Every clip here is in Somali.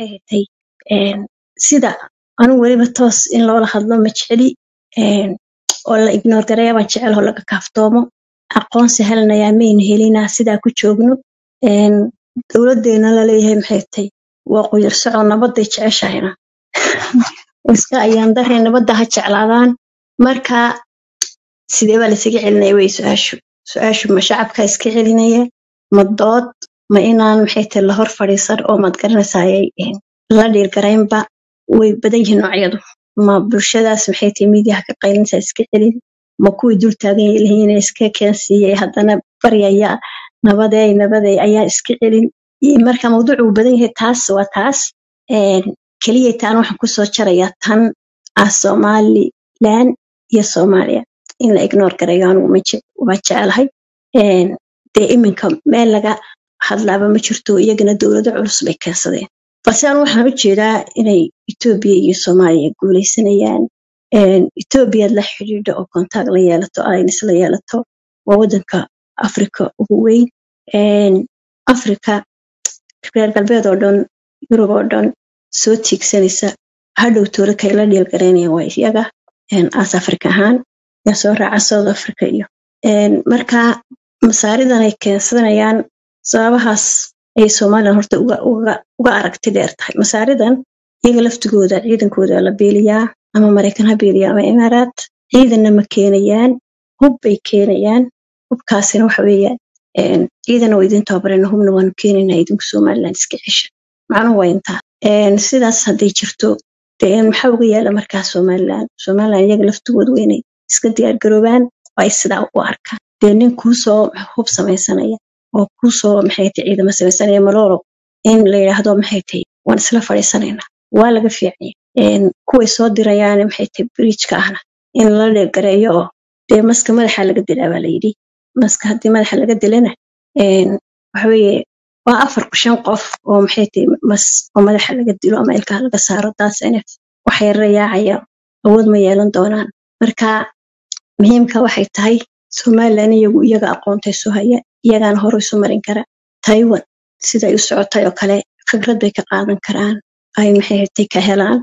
maxay hatay sida anigu weliba toos in loola hadlo ma jeceli oo la ignoor gareeya baan jecel oo laga kaaftoomo aqoonsi helnayaa mayna helinaa sidaa ku joogno dowladdeena laleeyahay maxay tay waa quyar socod nabadday jeceshahayna iska ayaan darray nabadda ha jeclaadaan marka sidee baa laysaga celinaya wey su-aashu su-aashu ma shacabka iska celinaya ma dood ma inaan maxay tay la hor fadhiisan oo maad garanaysayay la dhiirgaraynba way badan yihiin noocyadu ma bulshadaas maxay tay miidiyaha ka qaylinta iska celin ma kuwii dul taagan yihiin iska keensiiyey haddana baryaya nabadey nabadey ayaa iska celin marka mawduucu uu badan yahay taas waa taas keliya taan waxaan kusoo jarayaa tan ah somalilan iyo soomaaliya in la ignoor garayo anigu waa jecelahay dee iminka meel laga hadlaaba ma jirto iyagana dowlado culus bay keensadeen balse anu waxaan u jeedaa inay etoobiya iyo soomaaliya guuleysanayaan etoobiyaad la xidhiidho oo kontaag la yeelato aynis la yeelato waa waddanka africa ugu weyn africa reer galbeed oo dhan yurub oo dhan soo tiigsanaysa hadhow toole kay la dhiilgaraynayaan waa iyaga as africa ahaan yaa soo raaca south africa iyo marka masaaridan ay keensanayaan sababahaas ay somalilan horta uga aragti dheer tahay masaaridan iyaga laftigooda ciidankooda la beeliyaa ama maraykan ha beeliya ama imaaraat ciidanna ma keenayaan hub bay keenayaan hubkaasina waxa weeyaan ciidan oo idin tababarayna hubna waanu keenaynaa idinku somalilan iska cesha macnuhu waa intaa sidaas hadday jirto dee maxaa uga yaala markaa somalilan somalilan iyaga laftigooda waa inay iska diyaargaroobaan oo ay sidaa u arkaan dee nin kuusoo hub samaysanaya oo kuusoo maxay tay ciidamo samaysanaya maloolo in la yidhaahdo maxay tay waan isla fadhiisanaynaa waa laga fiicanya kuway soo dirayaan maxay tay bridjka ahna in la dheergareeyo oo dee maska madaxa laga dilaa baa layidhi maska haddii madaxa laga dilana waxaweeye waa afar shan qof oo maxay tay mas oo madaxa laga dilo ama ilkaha laga saaro daasina wax yarra yaacaya awood ma yeelan doonaan marka muhiimka waxay tahay somalilan iyagu iyaga aqoontay soo haya iyagaana hore isu marin kara taiwan siday u socotay oo kale fikrad bay ka qaadan karaan ay maxay hatay ka helaan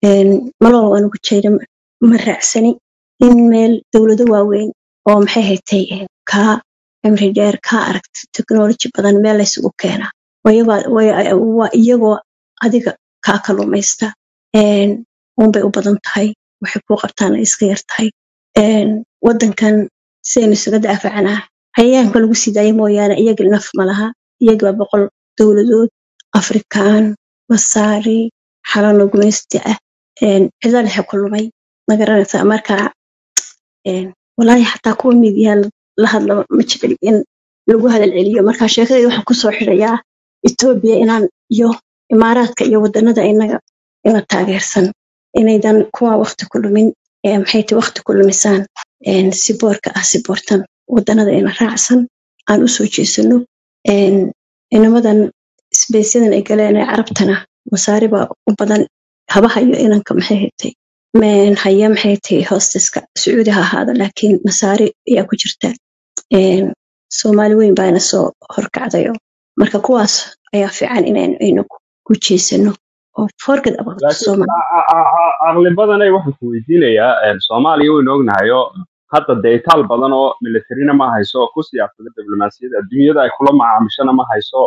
malol anugu jeeda ma raacsani in meel dowlado waaweyn oo maxay hatay kaa cimri dheer kaa aragta technology badan meel laysugu keenaa waa iyagoo adiga kaa kalumaysta unbay u badan tahay waxay kuu qabtaan ay iska yar tahay waddankan sidaynu isaga daafacanaa cayayaanka lagu sii daaya mooyaane iyaga naf ma laha iyaga boqol dowladood afrikaan masaari xalano gumaysti ah cida dhexe ku lumay magaranaysaa marka walaahi xataa kuwa miidiyaha la hadla ma jecel in lagu hadal celiyo marka sheekadayda waxaan kusoo xirayaa etoobiya inaan iyo imaaraadka iyo wadanada inaga ina taageersan inaydan kuwa wakti ku lumin maxay tay wakti ku lumisaan siboorka ah siboortan wadanada ina raacsan aan u soo jeesano inamadan sbeysyadan ay galeen ee carabtana masaariba u badan habaha iyo inanka maxay haytay haya maxay tay hosteska sacuudi ha ahaada laakiin masaari ayaa ku jirta soomaali weyn baana soo horkacdayo marka kuwaas ayaa fiican inaynu ku jeesano oo forged about aqli badanay waxaan ku weydiinayaa soomaaliya waynu ognahayo hadda dee itaal badan oo militarina ma hayso ku siyaasada diblomaasiyadda adduunyada ay kula macaamishana ma hayso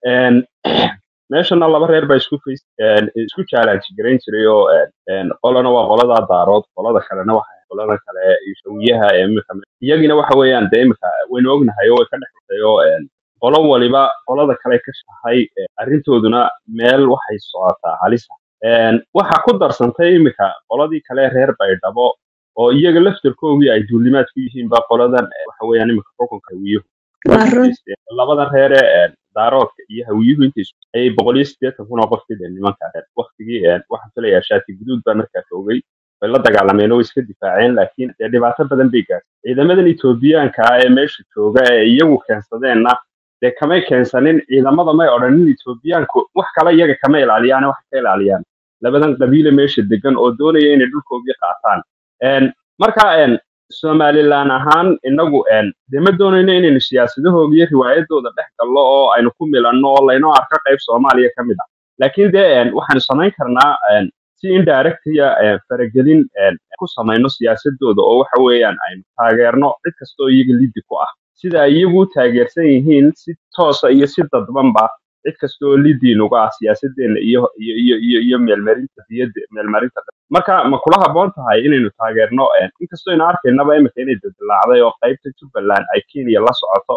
meeshana laba reer baa isku fays isku challenge garayn jiray oo qolana waa qolada daarood qolada kalena waxa qolada kale shawiyaha ee imika iyagina waxa weeyaan dee imika waynu ognahay oo way ka dhex xusay oo qolo waliba qolada kale ka shahay arrintooduna meel waxay socotaa halisa waxa ku darsantay imika qoladii kale reer baydhabo oo iyaga laftarkoogii ay duulimaad ku yihiinba qoladan waxa weeyaan imika xukunka hawiyuhu labada reere daaroodka iyo hawiyuhu inta ayay boqol iyo siddeetan kun oo qof fideen nimanka waktigii waxaan filayaa shaati guduud baa markaa joogay way la dagaalameen oo way iska difaaceen laakiin dee dhibaato badan bay gaartay ciidamadan etoobiyaanka ah ee meesha jooga ee iyagu keensadeenna dee kamay keensanin ciidamada may odhanin etoobiyaanku wax kale iyaga kama ilaaliyaan waxay ka ilaaliyaan labadan qabiile meesha degan oo doonaya inay dhulkoogii qaataan marka somalilan ahaan inagu dee ma doonayno inaynu siyaasadahooda iyo riwaayadooda dhex gallo oo aynu ku milanno oo laynoo arko qayb soomaaliya ka mid ah laakiin dee een, waxaanu samayn karnaa een, si indirectiya faragelin een, ku samayno siyaasadooda oo waxa weeyaan aynu taageerno cid kastoo iyaga liddi ku ah sida ay iyagu u taageersan yihiin si toosa iyo si dadbanba cid kastoo lidiinuga ah siyaasadeena iyo iyo iyo iyo iyo meelmarinta diyadda meelmarinta marka ma kula habboon tahay inaynu taageerno een, inkastoo aynu arkaynaba imika inay dadilaacday oo qaybta jubbaland ay kenya la socoto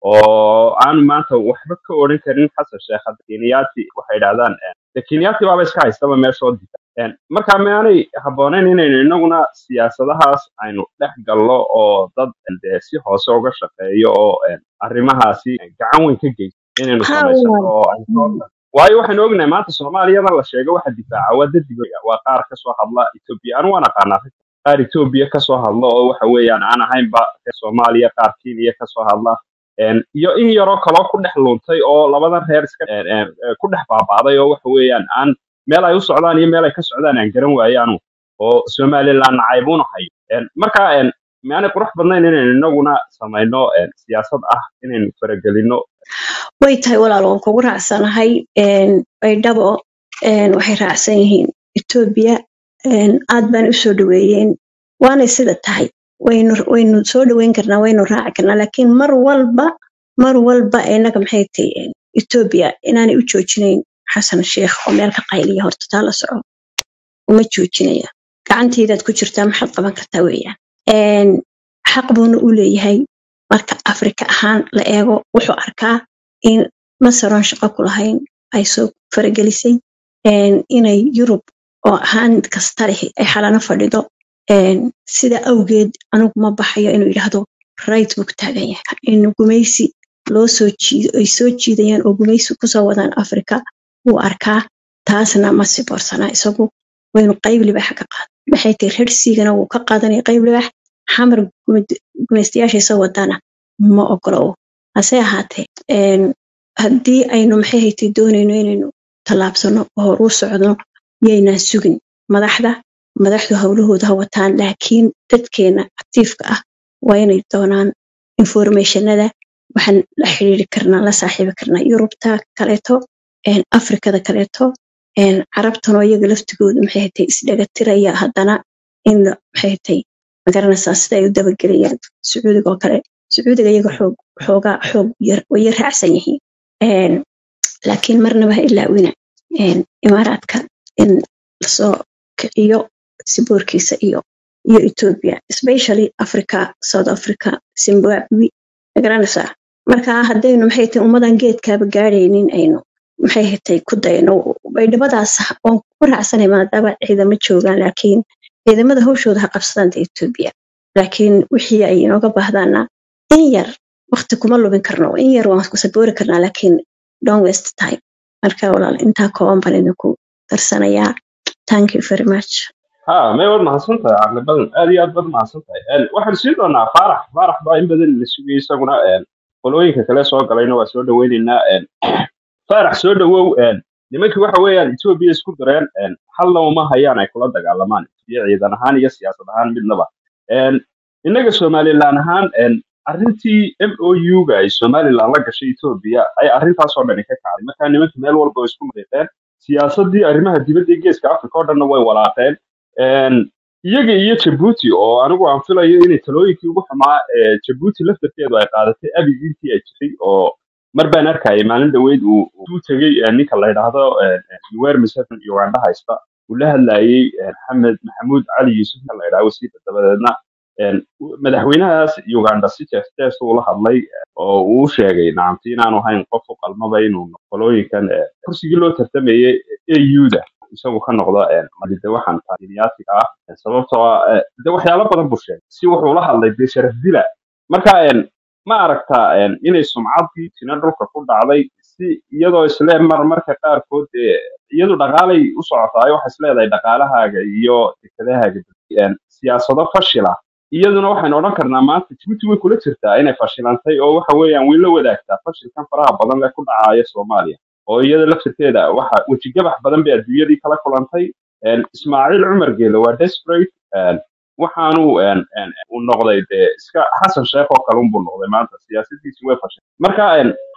oo aanu maanta waxba ka odhan karin xasan sheekh hadda kenyaati waxay idhahdaan een, de kenyaati baaba iska haystaba meeshoo dita Een, marka miyaanay habboonayn inaynu inaguna siyaasadahaas aynu dhex gallo oo dad een, dee si hoose uga shaqeeyo oo een, arrimahaasi gacan weyn ka geysto inaynu haa samaysano walaal oo aynu soo waayo waxaynu ognahay maanta soomaaliyada la sheego waxa difaaca waa dadiga waa qaar kasoo hadla etoobiya anu waan aqaanaa qaar etoobiya kasoo hadla oo waxa weeyaan aan ahaynba reer soomaaliya qaar kenya kasoo hadla Een, iyo in yaroo kaloo ku dhex luntay oo labadan reer iska een, een, ee, ku dhex baabaaday oo waxa weeyaan aan meel ay u socdaan iyo meel ay ka socdaan aan garan waaye anu oo somaliland nacaybuna hayo Een, marka een, miyaanay qurux badnayn inaynu inaguna samayno een, siyaasad ah inaynu faragelino way tahay walaal waan kugu raacsanahay een, baydhabo een, waxay raacsan yihiin etoobiya een, aad baan u soo dhaweeyeen waanay sida tahay waynu waynu soo dhaweyn karnaa waynu raaci karnaa laakiin mar walba mar walba inaga maxay tahay een, etoobiya inaanay u joojinayn xasan sheekh oo meel ka qayliya horta taa la soco uma joojinaya gacantaydaad ku jirtaa maxaad qaban kartaa weeyaan Een, xaq buuna u leeyahay marka afrika ahaan la eego wuxuu arkaa in masaroon shaqo ku lahayn ay soo faragelisay een, inay yurub oo ahaan kasta leh ay xalano fadhido een, sida awgeed anigu ma baxayo inuu yidhaahdo right buu ku taagan yahay in gumaysi loo soo jiido ay soo jiidayaan oo gumaysi kusoo wadaan afrika wuu arkaa taasna ma siboorsanaa isagu waynu qayb libax ka qaad maxay tahay rersigana wuu ka qaadanaya qayb libax xamar gumad- gumaystayaashiisa wadana ma ogolow hase ahaatee een, haddii aynu maxay haytay doonayno inaynu tallaabsano oo hor u socno yaynaan sugin madaxda madaxdu howlahooda ha wataan laakiin dadkeena actiifka ah waa inay doonaan informationada waxaan la xiriiri karnaa la saaxiibi karnaa yurubta kaleeto een, afrikada kaleeto een, carabtan oo iyaga laftigooda maxay hatay isdhagatiraya haddana in la- maxay hatay magaranaysaa sida ay u dabagelayaan sacuudiga oo kale sacuudiga iyaga xoog xoogaa xoog yar way yar raacsan yihiin Een, laakiin marnaba ha ilaawina een, imaaraadka in lasoo kiciyo siboorkiisa iyo iyo ethiopia especially africa south africa zimbabwe magaranaysaa marka haddaynu maxay tahay ummadan geedkaaba gaadhaynin aynu maxay hatay ku dayno baydhabadaas waan ku raacsanay maadaama ciidamo joogaan laakiin ciidamada hawshooda ha qabsadaan da ethiopia laakiin wixii ay inooga baahdaana in yar waqti kuma lubin karno in yar waan ku saboori karnaa laakiin don't waste time marka walaal intaa kooban baan idinku darsanayaa thank you very much ha may waad mahadsan tahay caqli badan aad iyo aad baad mahadsan tahay Een, waxaan siin doonaa faarax faarax baa in badan la sugayay isaguna een, qolooyinka kale soo galayna waa soo dhaweyneynaa een, faarax soo dhawow een, nimankii waxa weeyaan etoobiya isku direen een, halna uma hayaan ay kula dagaalamaan iyo ciidan ahaan iyo siyaasad ahaan midnaba Een, innaga somalilan ahaan een, arrintii m o u-ga ay somalilan la gashay etoobiya ay arrintaasoo dhani ka kacday markaa nimanka meel walba way isku mariiqeen siyaasadii arrimaha dibadda ee geeska africa oo dhanna way walaaqeen Een, iyaga iyo jabuuti oo anigu aan filayo inay talooyinkii ugu xumaa ee jabuuti laftarkeedu ay qaadatay abig intii ay jirtay oo mar baan arkayay maalin dhaweyd uu uu tegey eh, ninka la yidhaahdo eh, eh, yuwer museveni uganda haysta uu la hadlayey eh, maxamed maxamuud cali yuusuf ninka la yidhaahdo wasiirka dabadeedna een, u- madaxweynahaas uganda si jees jees uu la hadlay eh, oo uu u sheegay nacamti inaanu ahayn qof u qalmaba inuu noqdo qolooyinkan eh, kursigii loo tartamayey au-da isagu ka noqdo een, madide waxaan taaginiyaatiga ah eh, sababtoo ah eh, de waxyaalo badan buu sheegay si wuxuu la hadlay dee sharaf dila marka een, ma aragtaa een, inay sumcaddii tina dhulka ku dhacday si iyadoo isle mar marka qaarkood ee iyadu dhaqaalay u socotaay waxay isleedahay dhaqaalahaaga iyo dekedahaaga een, siyaasado fashila iyaduna waxaynu odhan karnaa maanta jibuuti way kula jirtaa inay fashilantay oo waxa weeyaan way la wadaagtaa fashilkan faraha badan ee ku dhacaya soomaaliya oo iyada laftirkeeda waxa wejigabax badan bay adduunyadii kala kulantay Een, ismaaciil cumar geele waa desperate een, waxaanu een, een, uu noqday dee iska xasan sheekh oo kale unbuu noqday maanta siyaasadiisi way fashay marka een,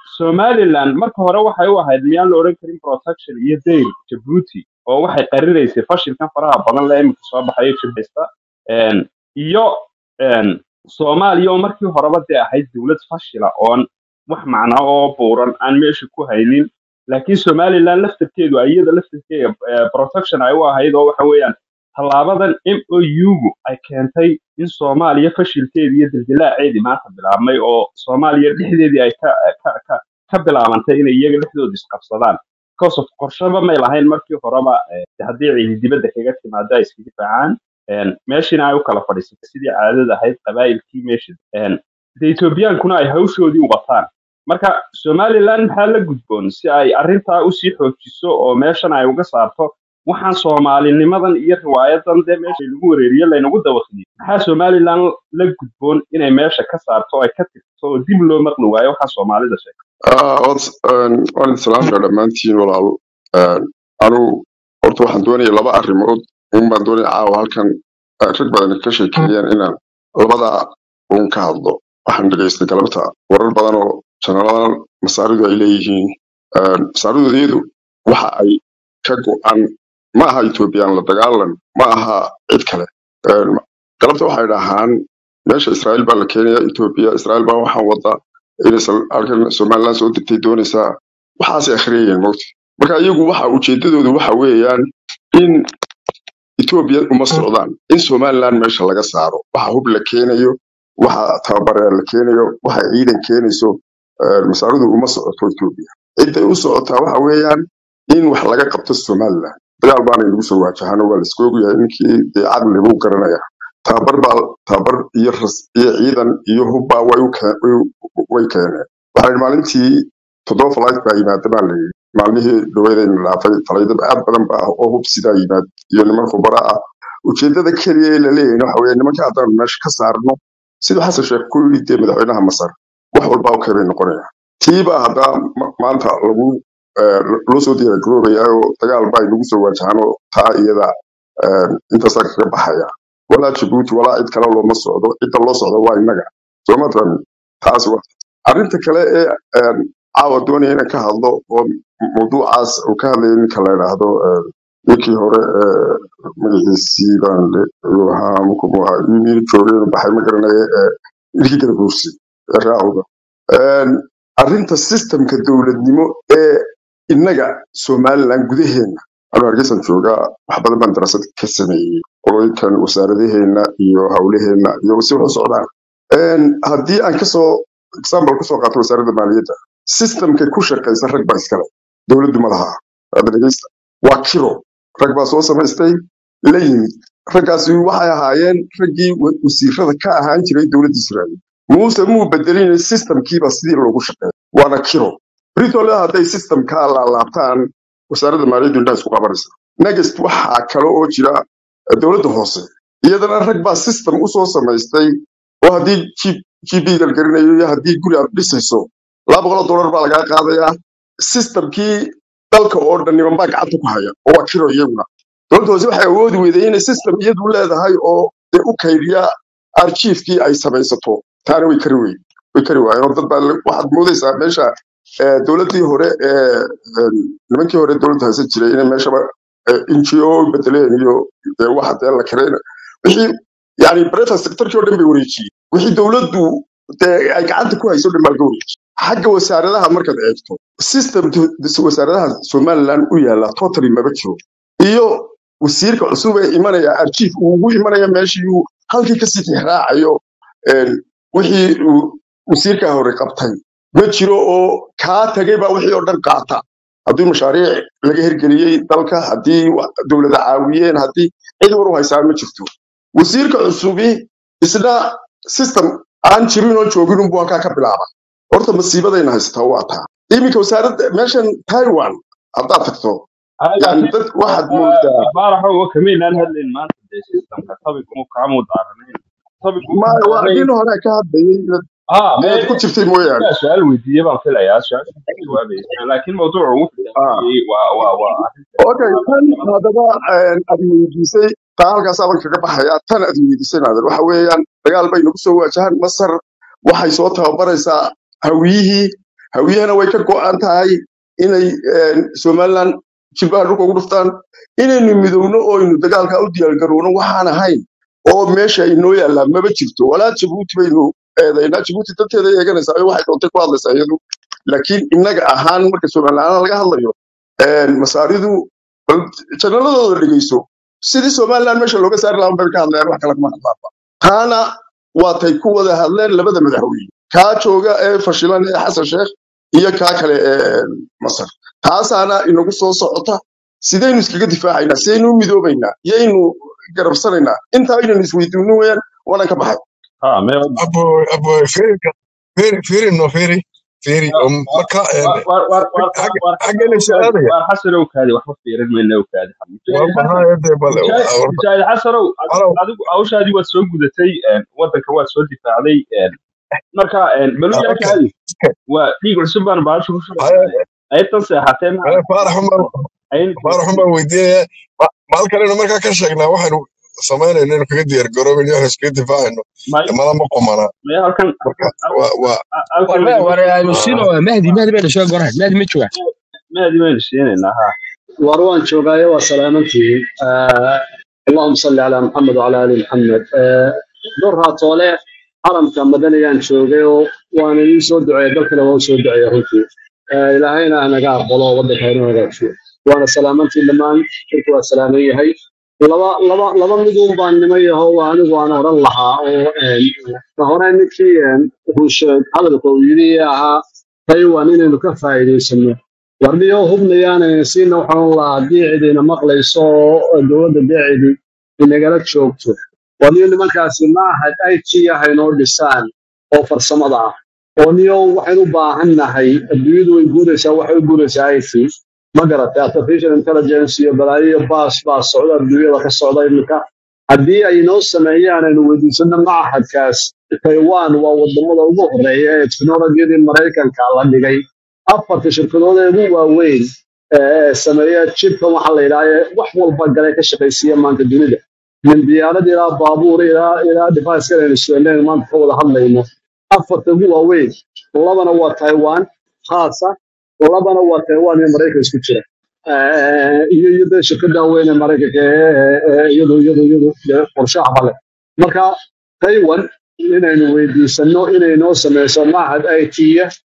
somaliland marka hore waxay u ahayd miyaan la odhan karin protection iyo dayl jabuuti oo waxay qarinaysay fashilkan faraha badan le imika soo baxayo jibhaysta Een, iyo een, soomaaliya oo markii horeba dee ahayd dowlad fashila oon wax macnaa oo buuran aan meesha ku haynin laakiin somaliland laftarkeedu ay iyada laftarkeeda eh, protection ay u ahayd oo waxa weeyaan tallaabadan m o u-gu ay keentay in soomaaliya fashilkeedii iyo dildilaaceedii maanta bilaabmay oo soomaaliya dhexdeedii ay ka ka ka ka bilaabantay inay iyaga dhexdooda isqabsadaan because of qorshaba may lahayn markii horeba eh, haddii ciidi dibadda kaga timaado ay iskaga difaacaan Een, meeshina ay u kala fadhiisatay sidii caadada ahayd qabaa'ilkii meesha Een, de ethoobiyankuna ay hawshoodii u wataan marka somaliland maxaa la gudboon si ay arrintaa usii xoojiso oo meeshan ay uga saarto waxaan soomaalinimadan iyo riwaayadan dee meesha lagu wareeriye laynagu dawaqiyey maxaa somaliland la gudboon inay meesha ka saarto oo ay ka tirto oo dib loo maqli waayo waxaa soomaalida sheegay Ah, wad- een, waan idin salaamaya dhammaantiin walaalo Een, anigu horta waxaan doonaya laba arrimood un baan doonaya caawa halkan ah, rag badan ka sheekeeyaan inaan labada un ka hadlo waxaan dhegaystay galabta warar badan oo janaladan masaaridu ay leeyihiin Een, masaaridoodyadu waxa ay ka go-an ma aha ethoobiyan la dagaalan ma aha cid kale Een, galabta waxay dhahaan meesha israa'iil baa la keenaya etoobiya israa'iil baa waxaan wada inay sal- halkan somaliland soo degtay doonaysaa waxaasay akhriyayeen mogta marka iyagu waxa ujeedadoodu waxa weeyaan in etoobiya uma socdaan in somaliland meesha laga saaro waxa hub la keenayo waxa tababareer la keenayo waxa ciidan keenayso eh, masaaridu uma socoto etoobiya ciday u socotaa waxa weeyaan in wax laga qabto somaliland dagaal baana inagu soo waajahano waa la iska ogyahay ninkii dee caqli buu garanaya tababar baa tababar iyo ras iyo ciidan iyo hubbaa way u keen- way- way keeneen waxaa yidhi maalintii toddoba flight baa yimaada baa layidhi maalmihii dhaweydayna dhaafay falaydaba aad badan baa ah oo hub sidaa yimaad iyo niman khubara ah ujeedada keliya ee la leeyahay waxa weeye nimanka haddaan meesha ka saarno siduu xasan sheekh ku yidhi dee madaxweynaha masar wax walba okay bay noqonayaan tiibaa haddaa ma- maanta lagu eh, loo soo diyaargaroobayaa oo dagaal baa inagu soo waajahaan oo taa iyada eh, intaasaa kaga baxaya walaa jabuuti walaa cid kale looma socdo cidda loo socdo waa innaga sooma fahmin taas wa arrinta kale ee een, caawa doonaya inaan ka hadlo oo mawduucaas uu ka hadlaya ninka la yidhaahdo een, ninkii hore ee magaciisii baan le- uu ahaa mukumu ahaa yimid joogay baxay ma garanaya ee ninkii kala guursi ee raacuga Een, arrinta systemka dowladnimo ee innaga somaliland gudaheena anu hargeysan joogaa wax badan baan darasad ka sameeyey qolooyinkan wasaaradaheena iyo hawlaheena iyo si wax u socdaan Een, haddii aan kasoo example kusoo qaato wasaaradda maaliyadda systemka ku shaqaysa rag baa iskale dowladdu ma laha hadda dhegeysta waa kiro rag baa soo samaystay la yimid raggaasi waxay ahaayeen raggii wa- wasiirada ka ahaan jiray dowladda israa'iil muuse muu bedelin systemkiiba sidii loogu shaqeeya waana kiro britole hadday systemkaa laalaabtaan wasaaradda maaliyaddu indhaha isku qabanaysa next waxaa kale oo jira eh, dowladda hoose iyadana rag baa system usoo samaystay oo haddii G- gb galgarinayo iyo haddii guri aad dhisayso laba boqol oo dollar baa lagaa qaadayaa systemkii dalka oo dhan niman baa gacanta ku haya oo waa kiro iyaguna dowladda hoose waxay awoodi weyday inay system iyadu leedahay oo dee u kaydiya archiifkii ay samaysato taana way kari weyn way kari waayeen oo dad baa la- waxaad moodaysaa meesha eh, dowladdii hore ee em, nimankii hore dowladda haysan jiray inay meeshaba eh, ngo bedeleen iyo dee waxa dee la kareen wixii yani private sectorkii oo dhan bay wareejiyeen wixii dowladdu dee ay gacanta ku hayso dhan baa laga wareejiyey xagga wasaaradaha markaad eegto systemka wasaaradaha somaliland u yaala totally maba jiro iyo wasiirka cusub ee imanaya archiif uu ugu imanaya meeshii uu halkii kasii tixraacayo een, wixii uu wasiirkaa hore qabtay ma jiro oo kaa tagay baa wixii oo dhan qaata haddii mashaariic laga hirgeliyey dalka haddii wa- dowlada caawiyeen haddii cid war u haysaa ma jirto wasiirka cusubi isna system aan jirin oo joogin unbuu halkaa ka bilaaba horta masiibadayna haysataa waa taa iminka wasaaradda meeshan taiwan haddaad tagto Ah, yani laakiin dad waxaad moodaa baaraxo oo kamaynaan hadlayn maanta dee systemka topic-mu kaamu daaranayn topic-mu ka ma waa daaranayn nin hore ka hadlayay inaad ah inaad mee ku jirtay mooyaane yaa su-aal weydiiye baan filayaa su-aasha ka jawaabaysa laakiin mawduuca ugu Ah, filaayay waa waa waa arrinta okay tan haddaba een, aad weydiisay taa halkaasaaban kaga baxaya tan aad weydiisay naadir waxa weeyaan dagaal bay nagu soo waajahaan masar waxay soo tababaraysaa hawiyihii hawiyahana way ka go'an tahay inay een, somaliland jilbaha dhulka ugu dhuftaan inaynu midowno oo aynu dagaalka u diyaargarowno waxaan ahayn oo meesha inoo yaallaa maba jirto walaa jabuuti baynu eedaynaa jabuuti dadkeeda eeganaysaa oo waxay doontay ku hadlaysaa iyadu laakiin innaga ahaan marka somaliland laga hadlayo een, masaaridu bal janaladooda dhegeyso sidii somaliland meesha looga saari lahaa bay ka hadlayaan wax kale kuma hadlaanba taana waatay ku wada hadleen labada madaxweyne kaa jooga ee fashilan ee xasan sheekh iyo kaa kale ee masar taasaana inagu soo socota sidaynu iskaga difaacaynaa sidaynu u midoobaynaa yaynu garabsanaynaa intaa inaynu isweydiino weyaan waanan ka baxay ha me abo abo feri feri feri no feri feri um, marka een, war war war xagga war xagga xasan la ow kaadi su'aalaya war xasan ow kaadi waxba fiirin mayna ow kaadi waa mujaahid xasan maxaa ede bale mujaahid horta mujaahid xasanow adigu alow adigu hawshaadii waad soo gudatay een, waddanka waad soo difaacday een, marka een, bal u ah, yaa okay kaadi okay waa dhiig cusub baan baasha ku haya shubaynaa qaybtan seexatee ma haya faarax uma ayaynu faarax joogtay uma weydiinaya ma ma halkan aynu markaa ka sheegnaa waxaynu samaynayno inaynu kaga diyaar garoobin iyo iskaga difaacayno may mala ma qumana may halkan marka halkan waa waa halkan والله lagama وانا sheego نسينا مهدي مهدي بين شو قرح مهدي مجوع maadi baynu siinaynaa ha war waan joogaayo waa salaamantihiin Ah, allahuma salli calaa maxamed wacala ali maxamed Ah, dhowr raatoole xaramka madanayaan joogay oo waana ii soo duceeya dalkana waa u soo duceeya runtii Ah, ilaahayna hanaga aqbalo waddanka inuu hagaajiyo waana salaamantiin dhammaan shirku waa salaaman yahay laba laba laba midun baan nima yaho waa anigu aan oran lahaa oo een, ka hore ninkii een, wuxuu sheeg hadalka uu yidhi ee ahaa taiwan inaynu ka faa'iidaysano warniyo hubnayaana siina waxaan lahaa haddii cidina maqlayso oo dowladda deecidi inagala joogto warniyo nimankaasi maahad it ah inoo dhisaan oo farsamada ah oo niyo waxaynu u baahan nahay adduunyadu way guuraysaa waxay u guuraysaa it ma garatay artificial intelligence iyo balaayo iyo baas baa socda adduunyada ka socda iminka haddii ay inoo sameeyaan aynu weydiisano machadkaas taiwan waa wadamada ugu horeeya ee teknolojiyadii maraykanka la dhigay afarta shirkadood ee ugu waaweyn ee sameeya jibkan waxaa la yidhaha wax walba gale ka shaqaysiiya maanta dunida min diyaarad ilaa baabuur ilaa ilaa device aynu sugneen maanta ka wada hadlayno afarta ugu waaweyn labana waa taiwan khaasa labana waa taiwan iyo maraykan isku jira Eh, iyo iyo dee shirkada weyn ee maraykanka ee ee iyadu iyadu iyadu dee qorshaha bale marka taiwan inaynu weydiisano inay noo sameyso machad it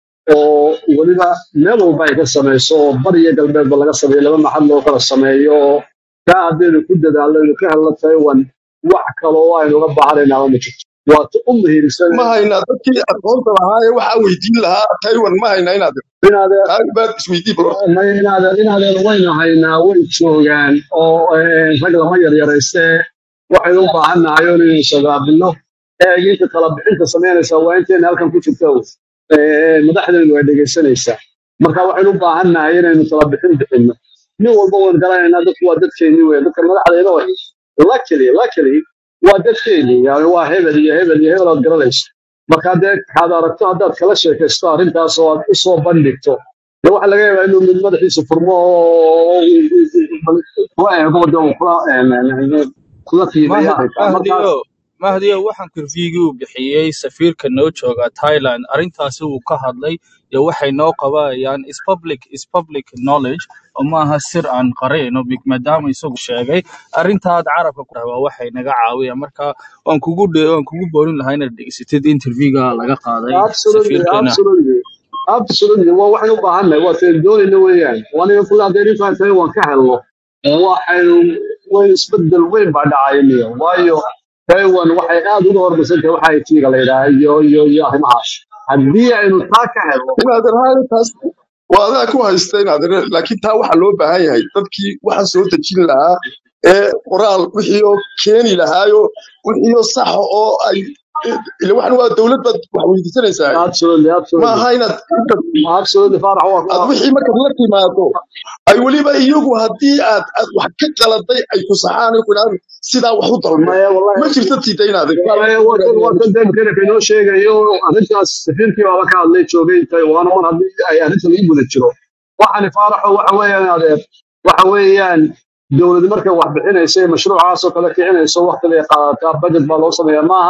oo weliba meel walba ay ka samayso oo bariya galbeedba laga sameeyo laba maxad loo kala sameeyo oo kaa haddaynu ku dadaalno inu ka helno taiwan wax kaloo aynu uga baahanaynaaba ma jirto waata u muhiimsan ma haynaa dadkii aqoonta lahaa ee waxaa weydiin lahaa taiwan ma haynaa inaad inaadee taa baad isweydii bal horta ma inaadeen inaadeen waynu haynaa way joogaan oo eh, rag lama yaryaraystee waxaynu u baahan nahay oo inaynu sagaabino eeginta kala bixinta samaynaysaa waa intayna halkan ku jirto Eh, madaxdeenu way dhegaysanaysaa marka waxaynu u baahan nahay inaynu kala bixin bixinno nin walba waan garanaynaa dadku waa dadkeennii wey dadka madaxdeena way luckily luckily waa dadkeennii yani waa hebel iyo hebel iyo hebel aad garanayso marka dee kaad aragto haddaad kala sheekaysto arrintaas oo aad u soo bandhigto dee waxaa laga yaabaa inuu mid madaxiisa furmo oo kula eego de uu kula kula qiimeeyo mahad arrinkaa markaas mahdiyo mahdiyo waxaan kurfigii uu bixiyey safiirka noo jooga thailand arrintaasi uu ka hadlay iyo waxay noo qabanayaan is public is public knowledge oo maaha sir aan qarayno big- maadaama isagu sheegay arrintaad carabka ku waa waxay naga caawiyaan marka waan kugu dhe- waan kugu boorin lahaa inaad dhegeysatid interviewga laga qaaday absolutely safiirkeena absolutely absolutely waa waxaynu u baahannahay waa taynu doonayna weeyaan waana kula haddii arrintaa tahay waan ka helno waxaynu wayn isbedel weyn baa dhacaya miya waayo taiwan waxay aad uga hormarsan tahay waxa it-ga la yidhaha iyo iyo iyo arrimahaas haddii aynu taa ka helno inaad irhaaya taas waa adaa ku haysta inaad ir laakiin taa waxaa loo baahan yahay dadkii waxa soo dejin lahaa ee qoraal wixii oo keeni lahaayo wixii oo saxa oo ay ila waxan waa dowlad baad wax weydiisanaysaa absolutely ma absolutely aha inaad intaad absolutely faarax waa aad waa wixii markaad la timaado ay weliba iyagu haddii aad aad wax ka qaladay ay ku saxaan ay ku idhahdaan sidaa wax u dalbe maya wallahi ma jirto tiida inaad maya waa kan waa kan demkaraka inoo sheegayo arrintaas safiirkii baaba ka hadlay joogay taiwan mar haddii ay arrinta lagu guda jiro waxani faaraxo waxa weeyaan adeer waxa weeyaan dowlad markay wax bixinaysa ee mashruucaas oo kale kicinayso waqti bay qaadataa budget baa loo sameeyaa maaha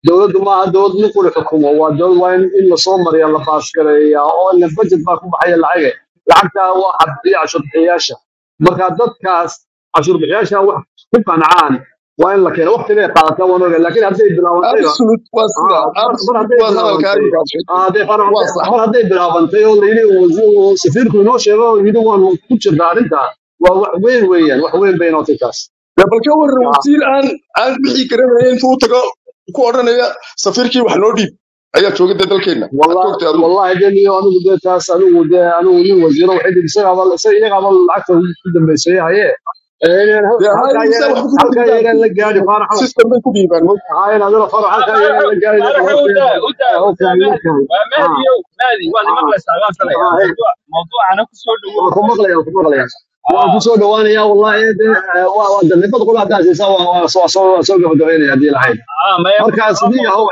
dowladdu maaha dowlad nin kuli xukumo waa dowlad waa in in lasoo mariya la baasgareeya oo ila budget baa ku baxaya lacage lacagtaa waa xabdiya cashuurbixiyaasha marka dadkaas cashuurbixiyaasha wax ku qancaan waa in la keeno waqti bay qaadataa waan ogaa laakiin hadday bilaabantayba absolute waa sida ah, mar mar absolute hadday waa hadalkaa bilaabantay iminkaad sheegtay ah, hadday mar waa hadday sax mar hadday bilaabantay oo layidhi uu- uu safiirku inoo sheego oo yidhi waan ku jirnaa arrintaa waa wax weyn weeyaan wax weyn bay nootay taas dee bal ka warran Ah, wasiir aan aan bixi garanaya intuu u tago ku odhanaya safiirkii wax noo dhiib ayaa jooga dee dalkeenna maxaad والله joogtay adigu والله دني أنا بدي تاس أنا بدي أنا ودي وزير وحيد بسرعة والله سيء قبل العكس قدام بيسوي هاي يعني dee هلكا haysa يرن waxba kuma هلكا dhiibaan يرن لقاني فرح system bay ku dhiibaan mo هاي أنا ذا فرح هلكا يرن لقاني faaraxa أوكي udaa udaa أوكي udaa mahdi أوكي waa آه mahdiyow mahdi waad آه imaqlaysaa waan filaya آه هي mawduuc mawduucana ku soo dhawow وكم مغلي وكم مغلي waan ku soo dhawaanaya wallahi waa waa dalibad qula hadaa siisa waa waa soo soo soo gabagabeynaya hadii lahayd ah maya marka sidii yahow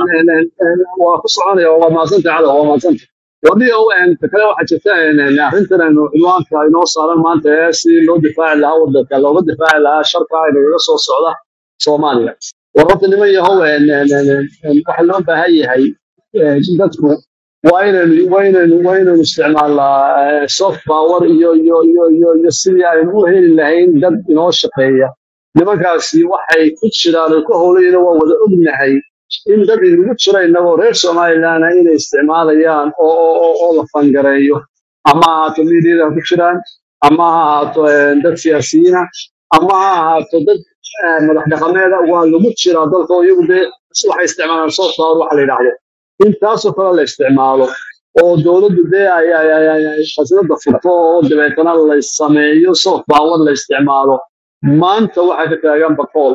waa ku soconaya waa mahadsanta cala waa mahadsanta wadii yahow kale waxaa jirta arrintan aynu cinwaanka inoo saaran maanta ee si loo difaaci lahaa wadanka looga difaaci lahaa sharka inagaga soo socda soomaaliya war horta niman yahow waxa loo baahan yahay dadku waa inaynu waa inaynu waa inaynu isticmaalnaa soft power iyo iyo iyo iyo iyo sidii aynu u heli lahayn dad inoo shaqeeya nimankaasi waxay ku jiraan oo ka howlayna waa wada ognahay in dad inagu jira inagoo reer somalilandna inay isticmaalayaan oo oo oo oo la fangareeyo ama ha ahaato miidiyada ha ku jiraan ama ha ahaato eh, dad siyaasiyiina ama ha ahaato dad eh, madax dhaqameeda waa lagu jiraa dalka oo iyagu dee waxay isticmaalaan soft power waxa la yidhaahdo intaasoo kale la isticmaalo oo dowladdu dee ay ay ay ay ay khasnada furto oo dabeetana la sameeyo soft power la isticmaalo maanta waxaa ka taagan bakool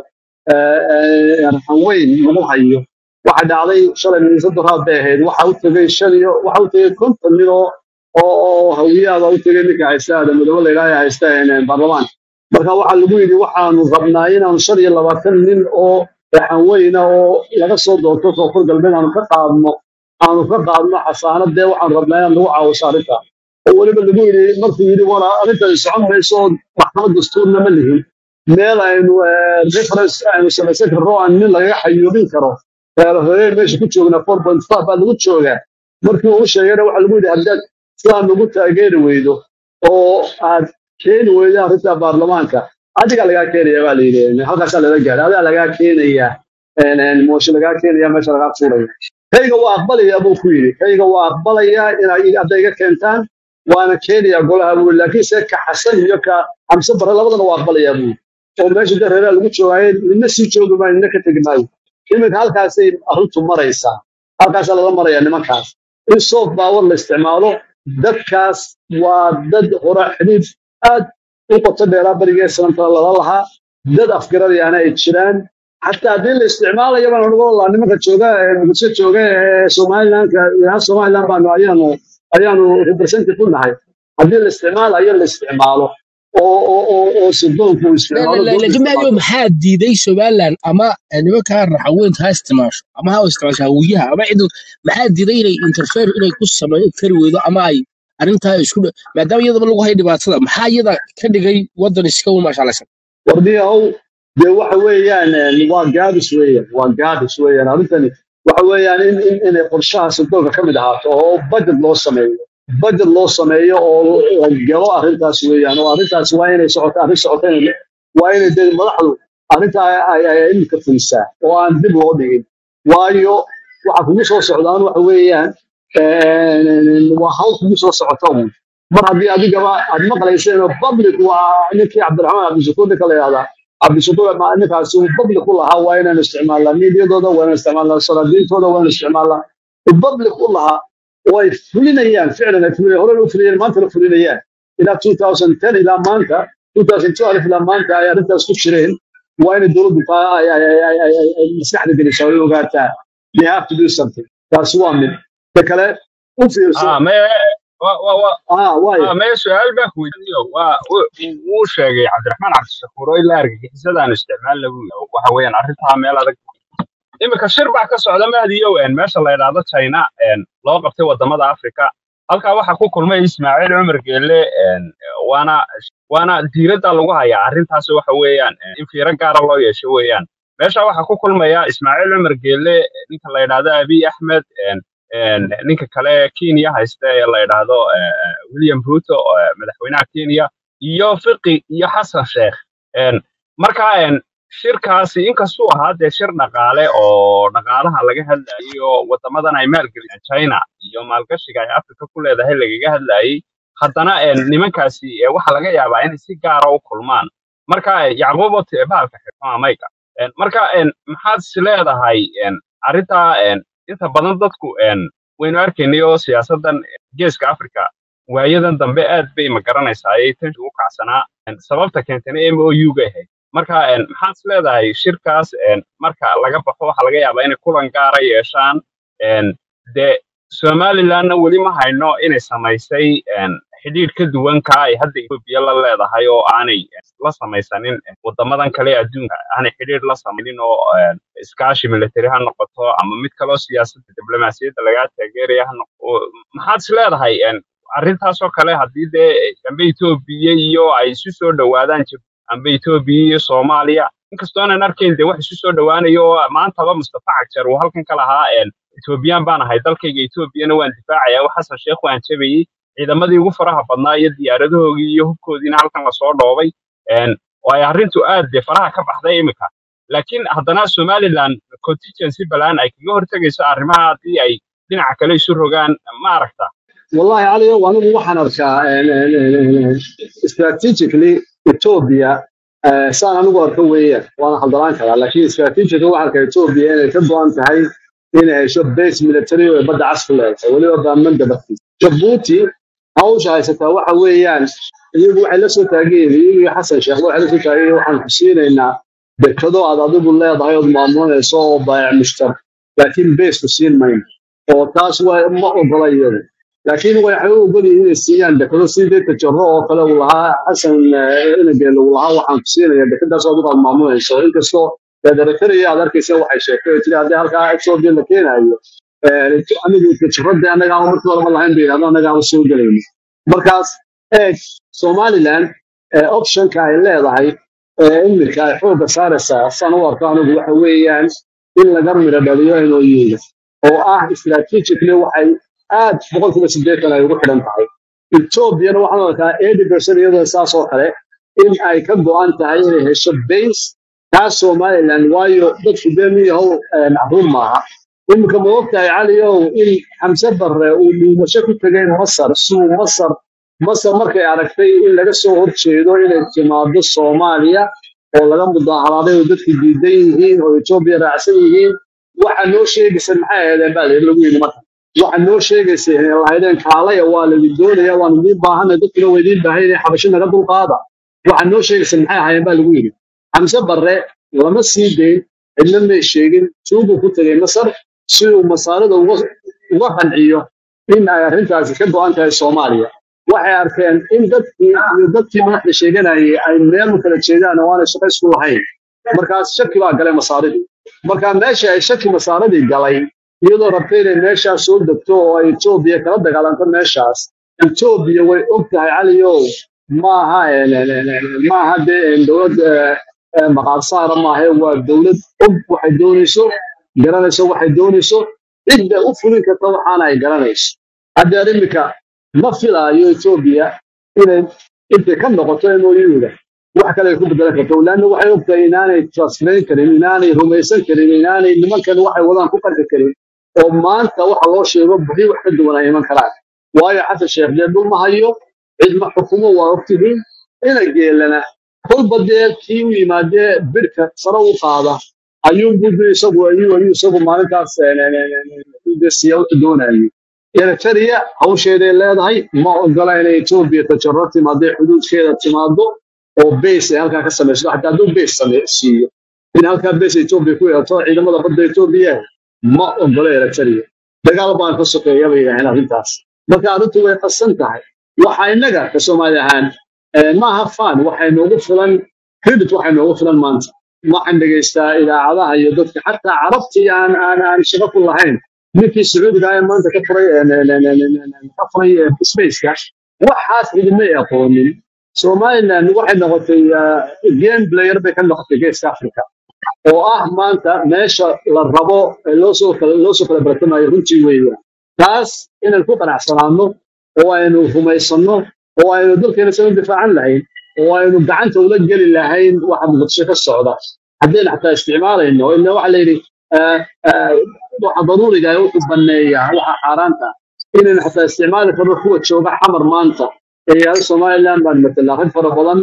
raxan weyn lagu hayo waxa dhacday shalay miisada raad bay ahayd waxa u tegay shan iyo waxa u tegay konton nin oo oo oo hawiyaaba u tegay ninka haysta aadamadoobe la ilaahay haysta een, baarlamaanka marka waxaa lagu yidhi waxaanu rabnaa inaanu shan iyo labaatan nin oo raxan weyna oo laga soo doorto koonfur galbeed aanu ka qaadno aanu ka qaadno xasaanad dee waxaanu rabnaa inaad nagu caawiso arrinta oo weliba lagu yidhi markuu yidhi war arrintan socon mayso oo maxkamad dastuurna ma lihin meel aynu eh, reference aynu samaysan karno oo aan nin lagaga xayuubin karo reero horeen meesha ku joognaa four point five baa lagu joogaa markii uu sheegayna waxaa lagu yidhi haddaad sidaa nagu taageeri weydo oo aad keeni weydo arrinta baarlamaanka adiga lagaa keenaya baa la yidhi halkaasaa lala gaaray adigaa lagaa keenayaa mooshe lagaa keenaya meesha lagaa tuuraya kayga waa aqbalayaa buu ku yidhi kayga waa aqbalayaa inay hadday iga keentaan waana keenayaa golaha buu yidhi laakiin se ka xasan iyo ka xamse bare labadana waa aqbalayaa buu yidhi oo meesha dee reeraha lagu joogaaye nina sii joogi maayo nina ka tegi maayo iminka halkaasay arrintu maraysaa halkaasaa lala marayaa nimankaas in soft power la isticmaalo dadkaas waa dad hore xidhiid aad u qoto dheeraa barigee sanantana lala lahaa dad afgaradayaana ay jiraan xataa haddii la isticmaalayo baan uga walaa nimanka jooga ee muqdisho jooga ee somalilandka ilaha somaliland baanu ayaanu ayaanu representative u nahay haddii la isticmaalayo la isticmaalo oo oo oo oo sirdoonku uu la isticmaalo la la dowladda jamaacyo isticmaasho maxaa diiday somaliland ama nimankaa raxaweynta ha isticmaasho ama ha isticmaasho hawiyaha ama cid maxaa diiday inay interfere inay ku sameeyo kari weydo ama ay arrintaa isku dha- maadaama iyadaba lagu hay dhibaatada maxaa iyada ka dhigay wadan iska u maashaalaysan wardiyahow dee waxa weeyaan eh, waa gaabis weeyaan waa gaabis weeyaan arrintani waxa weeyaan in in inay qorshaha sirdoonka ka mid ahaato oo budget loo sameeyo budget loo sameeyo oo la galo arrintaas weeyaan oo arrintaas waa inay socoto arrin socoto inay waa inay dee madaxdu arrintaa ay ay ay imika fulisaa oo aan dib loo dhigin waayo waxa kugu soo socdaan waxa weeyaan eh, waa hawl kugu soo socota uun mar haddii adigaba aad maqlayseen oo public waa ninkii cabdiraxmaan cabdishakuur ninka la yihahdaa cabdishakuur ma- ninkaasi uu public u lahaa waa inaynu isticmaalnaa miidiyadooda waa inaynu isticmaalnaa salaadiintooda waa inaynu isticmaalnaa uu public u lahaa oo ay fulinayaan ficlan ay fulinayaan horena u fulinayaan maantana fulinayaan ilaa 2010 ilaa maanta 2012 ilaa maanta ay arrintaas ku jireen waa inay dowladdu taa ay ay ay ay ay ay- ay maskaxda gelisaa oo ay ogaataa they have to do something taasi waa mid ta kale u fiirso ah maya wa wa wa ah waayo ah maya su-aal baan ku weydiinayo waa wu- wuu sheegay cabdiraxmaan cabdishakuur oo ilaa argagixisadaan isticmaal lagu waxa weeyaan arrintaa meel adag iminka shir baa ka socda mahdiyow een meesha la yidhaahdo china een loo qabtay wadamada africa halkaa waxaa ku kulmay ismaaciil cumar geelle een waana waana diiradda lagu hayaa arrintaas waxa weeyaan een in fiiro gaara loo yeesho weeyaan meesha waxaa ku kulmaya ismaaciil cumar geelle ninka la yidhaahdo abiy axmed een, een, ninka kale kenya haysta ee la yidhaahdo eh, eh, william ruto eh, madaxweynaha kenya iyo fiqi iyo xasan sheekh Een, marka een, shirkaasi inkastuu ahaa dee shir dhaqaale oo dhaqaalaha laga hadlayo wadamadan ay maalgeliyaan china iyo maalgashiga ay africa ku leedahay lagaga hadlayay haddana een, nimankaasi eh, waxaa laga yaabaa inay si gaara u kulmaan marka eh, yacquubo te- bahalka xirfama mayga Een, marka een, maxaad is leedahay een, arrintaa een, inta badan dadku een, waynu arkaynay oo siyaasadan geeska africa waayadan dambe aad bay ma garanaysaa ayay tan ugu kacsanaa Een, sababta keentana m o u ga ahayd marka een, maxaad is leedahay shirkaas een, marka laga baxo waxaa laga yaabaa inay kulan gaara yeeshaan Een, dee somalilandna weli ma hayno inay samaysay een, xidhiidh ka duwan ka ay hadda etoobiya la leedahay oo aanay eh, la samaysanin eh, wadamadan kale ee adduunka aanay xidhiidh la samaynin oo een, iskaashi military ha noqoto ama mid kaloo siyaasadda diblomaasiyadda lagaa taageeraya ha noqoto maxaad is leedahay een, arrintaasoo kale haddii dee dambe etoobiya iyo ay isu soo dhowaadaan Jib- amba etoobiya iyo soomaaliya inkastoo aanan arkayn dee wax isu soo dhowaanayo oo maantaba mustafa cagjar uu halkan ka lahaa een, etoobiyaan baan ahay dalkayga etoobiyana waan difaacaya wax xasan sheekh waan jabayey ciidamadii ugu faraha badnaa iyo diyaaradahoogii iyo hubkoodiina halkan lasoo dhoobay een, oo ay arrintu aad dee faraha ka baxday imika laakiin haddana somaliland contingency balaan ay kaga hortegayso arrimaha haddii ay dhinaca kale isu rogaan ma aragta والله علي وانا waxaan arkaa strategically Ethiopia eh, saan anigu arko weeyaan waana haldalaan karaa laakiin strategically waxaan arkaa Ethiopia inay ka go'an tahay inay hesho base military oo badda cas ku leedahay weliba baamanda bartiisa Djibouti hawsha haysataa waxa weeyaan iyagu waxay la soo taageen iyagu iyo xasan sheekh waxay la soo taageen waxaan ku siinaynaa dekado aad adigu leedahay ood maamulanayso oo baayac mushtar laakiin base ku siin mayno oo taas waa ma ogola iyadu laakiin waxay u ogol yihiin inay siiyaan dekado sidii tajaro oo kale uu lahaa xasan inageel uu lahaa waxaan ku siinaya dekadaas oo adigu aad maamulayso inkastoo federatariya aad arkaysa waxay sheegtay oo tiri haddii halkaa ethiopia la keenayo eh, anigu tajarada annaga aan markii horeba lahayn bay yidhahdo annaga aan soo gelayno markaas eeg somaliland eh, optionka ay leedahay ee iminka ay xoogga saaraysaa saan u arko anigu waxa weeyaan in laga midho dhaliyo inooyiga oo ah strategically waxay aad boqolkiiba siddeetan ay ugu xidhan tahay etoobiyana waxaan arkaa eighty percent iyadoo saas oo kale in ay ka go'an tahay inay hesho base taas somaliland waayo dadku dee miyahow macruum maaha iminka ma ogtahay caliow in xamse barre uu dhuumasho ku tegay masar suu masar masar markay aragtay in laga soo horjeedo inay timaado soomaaliya oo laga mudaaharaaday oo dadku diidan yihiin oo etoobiya raacsan yihiin waxa noo sheegaysa maxay ahaydeen baa layidhi lagu yidhi marka waxa noo sheegaysa inay lahaydeen kaalaya waa laydin doonaya waan idiin baahanay dadkuna waa idiin baahan inay xabasho naga dulqaada waxa noo sheegaysa maxay ahaayeen baa lagu yidhi xamse barre lama sii dayn cidna may sheegin tuugu ku tegay masar si uu masaarida uga uga qanciyo in ay arrintaasi ka go'an tahay soomaaliya waxay arkeen in dadkii iyo dadkii madaxda sheeganayay ay meel u kala jeedaan oo aanay shaqo isku lahayn markaas shaki baa galay masaaridii marka meesha ay shaki masaaridii galay iyadoo rabtay inay meeshaas soo degto oo ay etoobiya kala dagaalanto meeshaas etoobiya way og tahay caliow maaha maaha dee dowlad maqaar saara maahe waa dowlad og waxay doonayso garanayso waxay doonayso cidda u fulin karta waxaana ay garanayso haddeer iminka ma filaayo etoobiya inay intay ka noqoto mooyuuda wax kale ay ku bedelan karto laanna waxay ogtahay inaanay transferayn karin inaanay rumaysan karin inaanay nimankan waxay wadaan ku qarqi karin oo maanta waxa loo sheego bixi wax ka duwan ay iman karaan waayo xasan sheekh dee dhul ma hayo cid ma xukumo waa ogtihiin ina geelana kolba dee kii u yimaadee bidhka sare u qaada ayuu budu isagu ayuu ayuu isagu maalintaas dee siya wuxuu doonayay eritrea hawsheeday leedahay ma ogola inay etoobiya tajaro timaadee xuduudkeeda timaado oo base ay halkaa ka samayso xataa hadduu base same siiyo in halkaa base etoobiya ku yeelato ciidamada badda etoobiya ma ogola eritrea dagaal baan ka sokeeya bay yidhaaheen arrintaas marka arrintu way qasan tahay waxa innaga ka soomaali ahaan eh, maaha fan waxay noogu filan credit waxay noogu filan maanta waxaan dhegaystaa idaacadaha iyo dadka xataa carabtii aan aan aan shaqo ku lahayn ninkii sacuudiga ah ee maanta ka furay ka furay spaceka waxaas cidimay aqoonin somaliland waxay noqotay game player bay ka noqotay geeska africa oo ah maanta meesha la rabo ee loo soo kala loo soo kala bartamayo runtii weeyaan taas inaan ku qanacsanaano oo aynu rumaysanno oo aynu dalkeena soo difaacan lahayn oo aynu gacanta ula geli lahayn waxa muqdisho ka socda haddayna xataa isticmaalayno ila waxa la yidhi ah, ah, waxa daruuriga ah wuxuu banneeyaa waxa xaaraanta inaynu xataa isticmaali karno kuwa jooga xamar maanta ee yahay somaliland baan matelaa rag fara badan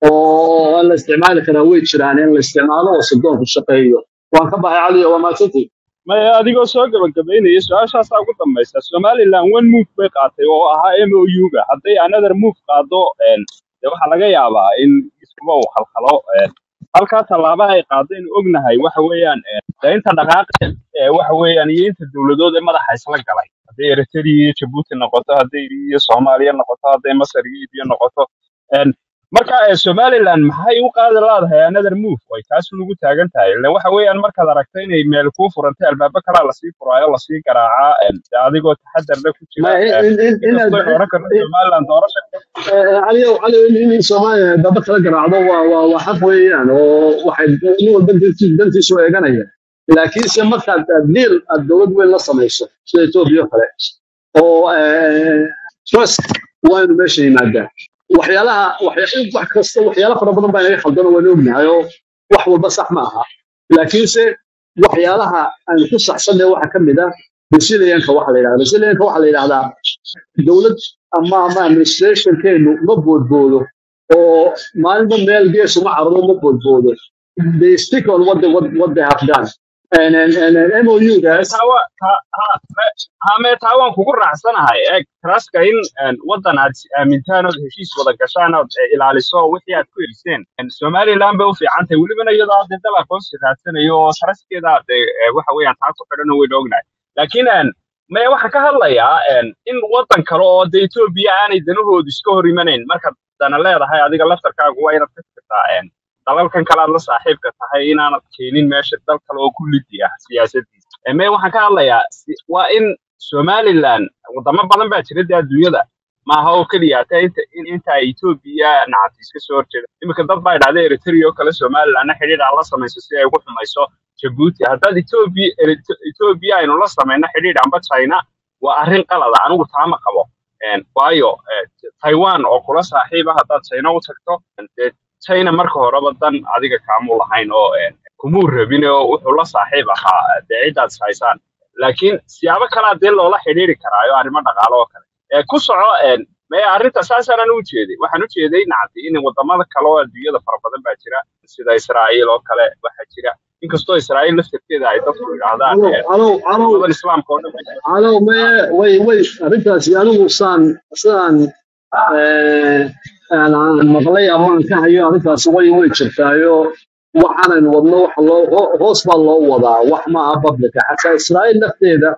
oo aan la isticmaali karaa way jiraan in la isticmaalo oo sirdoonku shaqeeyo waan ka baxay cali waa maadsantii maya adigoo soo gabagabaynaya su-aashaasaa ugu dambaysa somaliland one move bay qaatay oo ahaa m o u-ga hadday another move qaado een, dee waxaa laga yaabaa in iskuba uu khalkhalo een, halkaa tallaaba ay qaadaynu ognahay waxa weeyaan een, dee inta dhaqaaqa ee waxa weeyaan iyo inta dowladood ee madaxa isla galay hadday eritrea iyo jabuuti noqoto hadday iyo soomaaliya noqoto hadday masar iyo libiya noqoto een, marka ee somaliland maxay u qaadi laadahay another move way taas ugu taagan tahay ille waxa weeyaan markaad aragto inay meel kuu furantay albaabo kalaa lasii furaayo lasii garaacaa em, dee adigoo taxadarna ku ma jira em, in in in inkastoo aynu oran karno somaliland doorasha cali cali in in soomaaliya daba kala garaacdo waa waa waa xaq weeyaan oo waxay nin walba dantiisu dantiisu eeganaya laakiinse markaad diil aad dowlad weyn la samayso sida etoobiya oo kale oo eh, trust waa inuu meesha yimaadaa waxyaalaha waxya- wax kasta waxyaala fara badan baa inaga khaldano waynu ognahay oo wax walba sax ma aha laakiinse waxyaalaha aan ku saxsanay waxaa ka mid ah resilienka waxa la yidhahda resilienka waxa la yidhahdaa dowlad ama ama administrationkeenu ma boodboodo oo maalinba meel gees uma cararo ma boodboodo they stick on what they, what, what they have done and, and, and, and MOU-daas taa waa taa ha me- ha mee taa waan kugu raacsanahay eeg traska in een, waddan aad is aamintaan ood heshiis wada gashaan ood eh, ilaaliso wixii aad ku heliseen Een, somaliland bay u fiican tahay welibana iyadoo hadda dal aqoonsi raadsanayo oo traskeeda de eh, waxa weeyaan taa ku xidhan waynu ognahay laakiin een, maya waxaan ka hadlayaa een, in waddan kale oo de etoobiya aanay danahoodu iska hor imanayn marka dana leedahay adiga laftarkaagu waa inaad ka fikirtaa een, dalalkan kale aad la saaxiibka tahay inaanad keenin meesha dal kale oo ku lidi ah siyaasadiisa Ee, mee waxaan ka hadlayaa si- waa in somaliland wadamo badan baa jira dee adduunyada maaha oo keliya hata inta in- inta ay etoobiya nacabti iska soo horjeeda iminka dad baa idhahda eritrea oo kale somalilandna xidhiidh aan la samayso si ay ugu xumayso jabuuti haddaad etoobiya Erit- etoobiya aynu la samayno xidhiidh amba china waa arrin qalada anigu taama qabo Een, waayo eh, taiwan oo kula saaxiiba haddaad china u tagto dee china marka horeba dan adiga kaamu lahayn oo een, kumuu rabin oo wuxuu la saaxiib ahaa dee ciddaad is haysaan laakiin siyaabo kalaa dee loola xidhiiri karaayo arrimo dhaqaale oo kale ee ku soco een, mee arrinta saasaanan u jeeday waxaan u jeeday nacdi in wadamada kale oo adduunyada fara badan baa jira sida israa'iil oo kale waxaa jira inkastoo israa'iil laftarkeeda ay dadku yidhaahdaan calow een, calow calow wadamadan islaamka oo dhan bay calow me way way arrintaasi anigu saan sidaan eh, aan aan maqlay ama aan ka hayo arrintaasi way way jirtaayo waxaanan wadno waxa loo ho- hoos baa loo wadaa wax ma aha publica xataa israa'iil lafteeda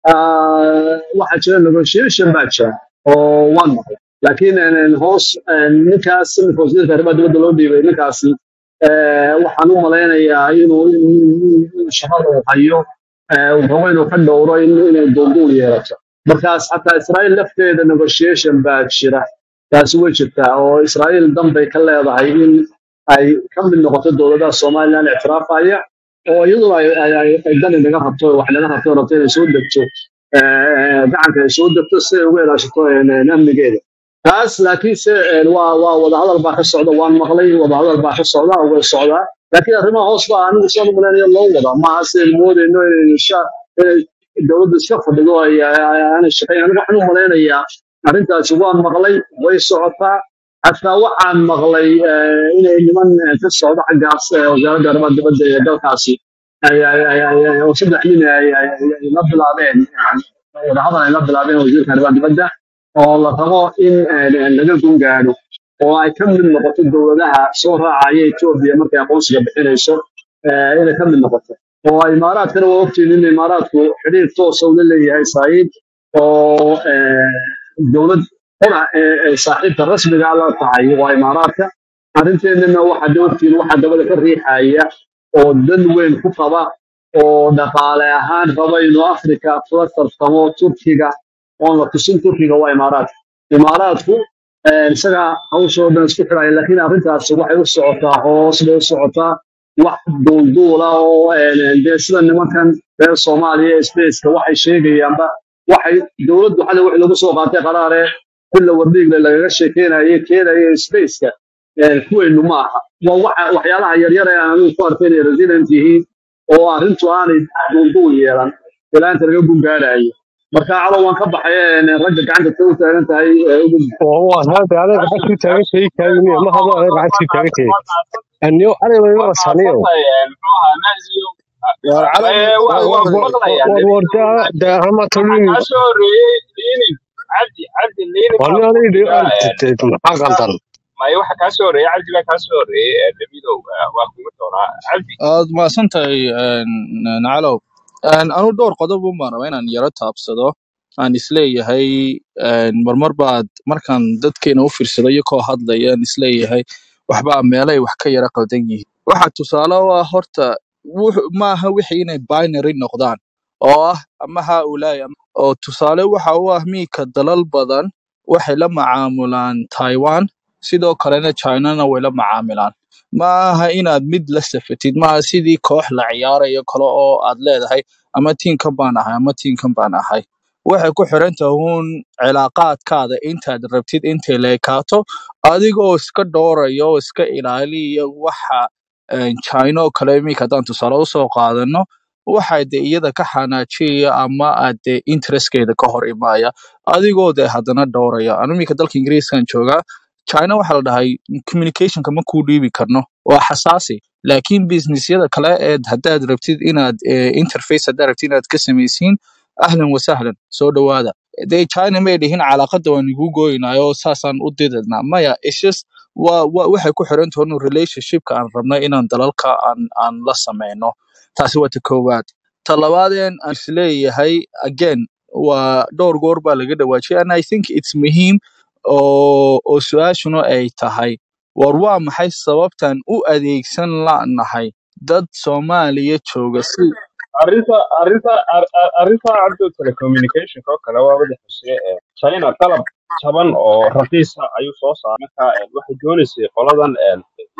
ah, waxaa jira negotiation baa jira oo waan maqlay laakiin een, een, hoos een, ninkaas ninka wasiirka arrimaha dibadda loo dhiibay ninkaasi eh, waxaan u malaynayaa inuu in- in shaqada uu hayo eh, uu rabo inuu ka dhowro in inay duulduul yeelato markaas xataa israa'iil lafteeda negotiation baa jira taasi way jirtaa oo israa'iil dan bay ka leedahay in ay ka mid noqoto dowladaha somalilan ictiraafaya oo iyaduna ay ay- ay- ay dan inaga rabto wax naga rabto rabto inay soo degto eh, gacanka ay soo degto si ay uga ilaashato eh, amnigeeda taas laakiinse eh, waa waa wadahadal baa ka socda waan maqlay wadahadal baa ka socda oo way socdaa laakiin arrimaha hoos baa anigu saan u malaynayo loo wadaa maaha sidaynu moodayno inaynu iska inay dowladdu iska fadhido ay ay- ay- aanay shaqayn anigu waxaan u malaynayaa arrintaasi waan maqlay way socotaa xataa waxaan maqlay eh, inay niman eh, ka socdo xaggaas eh, wasaaradda arrimaha dibadda ee dalkaasi ay ay- ay- ay- ay- oo saddex nin ay ay- ay- ay la bilaabeen eh, wadahadal ay la bilaabeen wasiirka arrimaha dibadda oo la rabo in eh, laga gun gaadho oo ay ka mid noqoto dowladaha soo raacaya Ethiopia markay aqoonsiga bixinayso eh, inay ka mid noqoto oo imaaraadkana waa ogtiin in imaaraadku xiriir toos ah ula leeyahay Israa'iil oo eh, dowlad qura ee ee saaxiibka rasmiga ah la tahay waa imaaraadka arrinteennana waxa de ogtiin waxa dabada ka riixaya oo dan weyn ku qaba oo dhaqaale ahaan raba inuu Afrika kula tartamo Turkiga oon la tusin Turkiga waa imaaraadka imaaraadku eh, isaga hawsha oo dhan isku xidhaya laakiin arrintaasi waxay u socotaa hoos bay u socotaa wax duulduula oo een, dee sida nimankan reer soomaaliya ee spaceka waxay sheegayaanba waxay dowladdu xada wixii lagu soo qaatay qaraare kulla wardhiigle lagaga sheekeynaye keenaya spaceka een, kuweynu ma aha waa waxa waxyaalaha yaryar ee aan anigu ku arkay inay resident yihiin oo arrintu aanay duulduul yeelan ilaa inta laga gungaadhayo marka calow waan ka baxay een, ragga gacanta ka u taagan tahay ee ugu waa hada adeeg gacantii taagan tahay kaagini ma hado adeeg gacantii taagan tahay anyo aniga way ma rasaniyo war calan war war war war war da da hama tolin wani aniga de aan maxaa qaldan aad mahadsantahay nacalow anu dhowr qodob un baan rabaa inaan yaro taabsado aan isleeyahay een, marmar baad markaan dadkeena u fiirsado iyakoo hadlaya aan isleeyahay waxbaa meelay wax ka yara qaldan yihiin waxa tusaale u ah horta wux- maaha wixii inay binary noqdaan oo ah ama ha ulaahi oo tusaale waxa u ah miika dalal badan waxay la macaamulaan taiwan sidoo kalena chinana way la macaamilaan ma aha inaad mid la safatid maaha sidii koox la ciyaarayo kale oo aad leedahay ama tiinkan baan ahay ama tiinkan baan ahay waxay ku xiran tahay uun cilaaqaadkaada intaad rabtid intay leekaato adigoo iska dhowraya oo iska ilaaliya waxa een, china oo kale iminka haddaan tusaale usoo qaadano waxay de iyada ka xanaajiyaya ama aad de interestkeeda ka hor imaaya adigoo de haddana dhowraya anu iminka dalka ingiriiskan joogaa china waxaa la dhahay communicationka ma kuu dhiibi karno waa xasaasi laakiin businessyada kale ee haddaad rabtid inaad eh, interface haddaad rabtid inaad ka samaysiin ahlan wasahlan soo dhawaada dee china may dhihin calaaqada waan igu gooynayo saasaan u didadnaa maya it's just wa, wa, waxay ku xiran tahay inuu relationshipka aan rabnay inaan dalalka aan, aan la sameyno taasi waa ta koowaad ta labaadeen aan isleeyahay again waa dhowr goor baa laga dhawaajiyay and i think it's muhiim oo oo su-aashuna ay tahay war waa maxay sababtan u adeegsan la'nahay dad soomaaliya jooga si arrinta arrinta ar- ar- arrinta cabdo telecommunicationka oo kale waa wada xusee ee china qalab jaban oo raqiisa ayuu soo saaray marka ee, waxay doonaysay qoladan ee,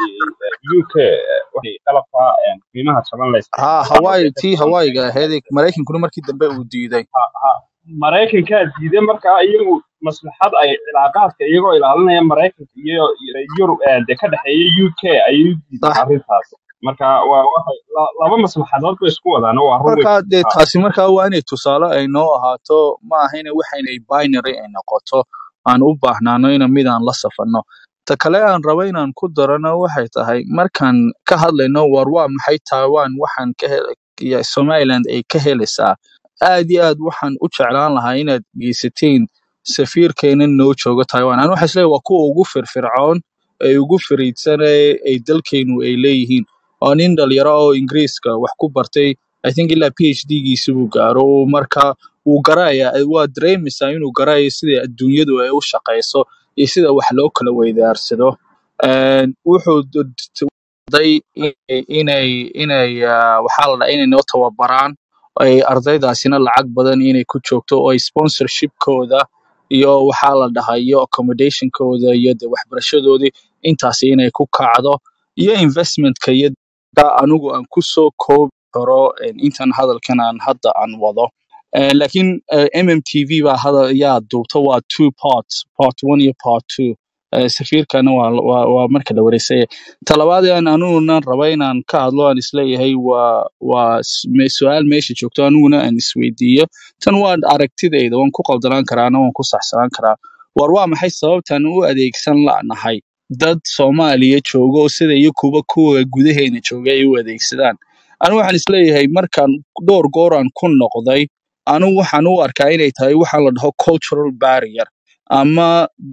ee, uk ee, waxay qalabka ee, qiimaha jaban la ha isticmaalo hawaii waxay ka tii jaban hawaayiga tahay ahayd ee maraykankuna markii dambe uu diiday maraykankaa diiday markaa iyagu maslaxad ay cilaaqaadka iyagoo ilaalinaya maraykanka iyo iyo yurub ee, dee ka dhexeeya uk ayay u diideen sax arrintaas marka waa waxay la- laba maslaxadood bay isku wadaan waa run wey marka dee ha taasi markaa waa inay tusaale ay noo ahaato ma aha ina waxaynay binary ay noqoto aan u baahnaano ina mid aan la safanno ta kale aan rabo inaan ku darano waxay tahay markaan ka hadlayno war waa maxay taiwan waxaan ka hel ya somaliland ay ka helaysaa aad iyo aad waxaan u jeclaan lahaa inaad geysatiin safiirkeena noo joogo taiwan aan waxaa isleeyahay waa kuwa ugu firfircoon ee ugu fariidsan ee ay dalkeenu ay leeyihiin waa nin dhalinyaro oo ingiriiska wax ku bartay i think ilaa phd giisa buu gaaro uu marka wuu garaya waa dareemaysaa inuu garayo sida adduunyadu ay u shaqayso iyo sida wax loo kala weydaarsado Een, wuxuu d- d- day inay inay inay ah, waxaa la dhahaa inay noo tababaraan ay ardaydaasina lacag badan inay ku joogto oo ay sponsorshipkooda iyo waxaa la dhahaa iyo accommodationkooda iyo de waxbarashadoodii intaasi inay ku kacdo iyo investmentka iyo da anigu aan ku soo koobi karo een, intan hadalkan aan hadda aan wado Eh, laakiin eh, mmtv baa hadal yaa duubta waa two parts part one iyo part two Eh, safiirkana waa waa waa marka la wareysay talabaad aan aniguna raba inaan ka hadlo aan isleeyahay waa waa s- me- su-aal meesha joogto aniguna aan isweydiiyo tan waa aragtidayda waan ku qaldanaan karaana waan ku saxsanaan karaa war waa maxay sababtan u adeegsan la'nahay dad soomaaliya jooga oo sida iyo kuwa kuwa gudaheena jooga ay u adeegsadaan anigu waxaan isleeyahay markaan dhowr goor aan ku noqday anigu waxaan u arkaa inay tahay waxaa la dhaho cultural barrier ama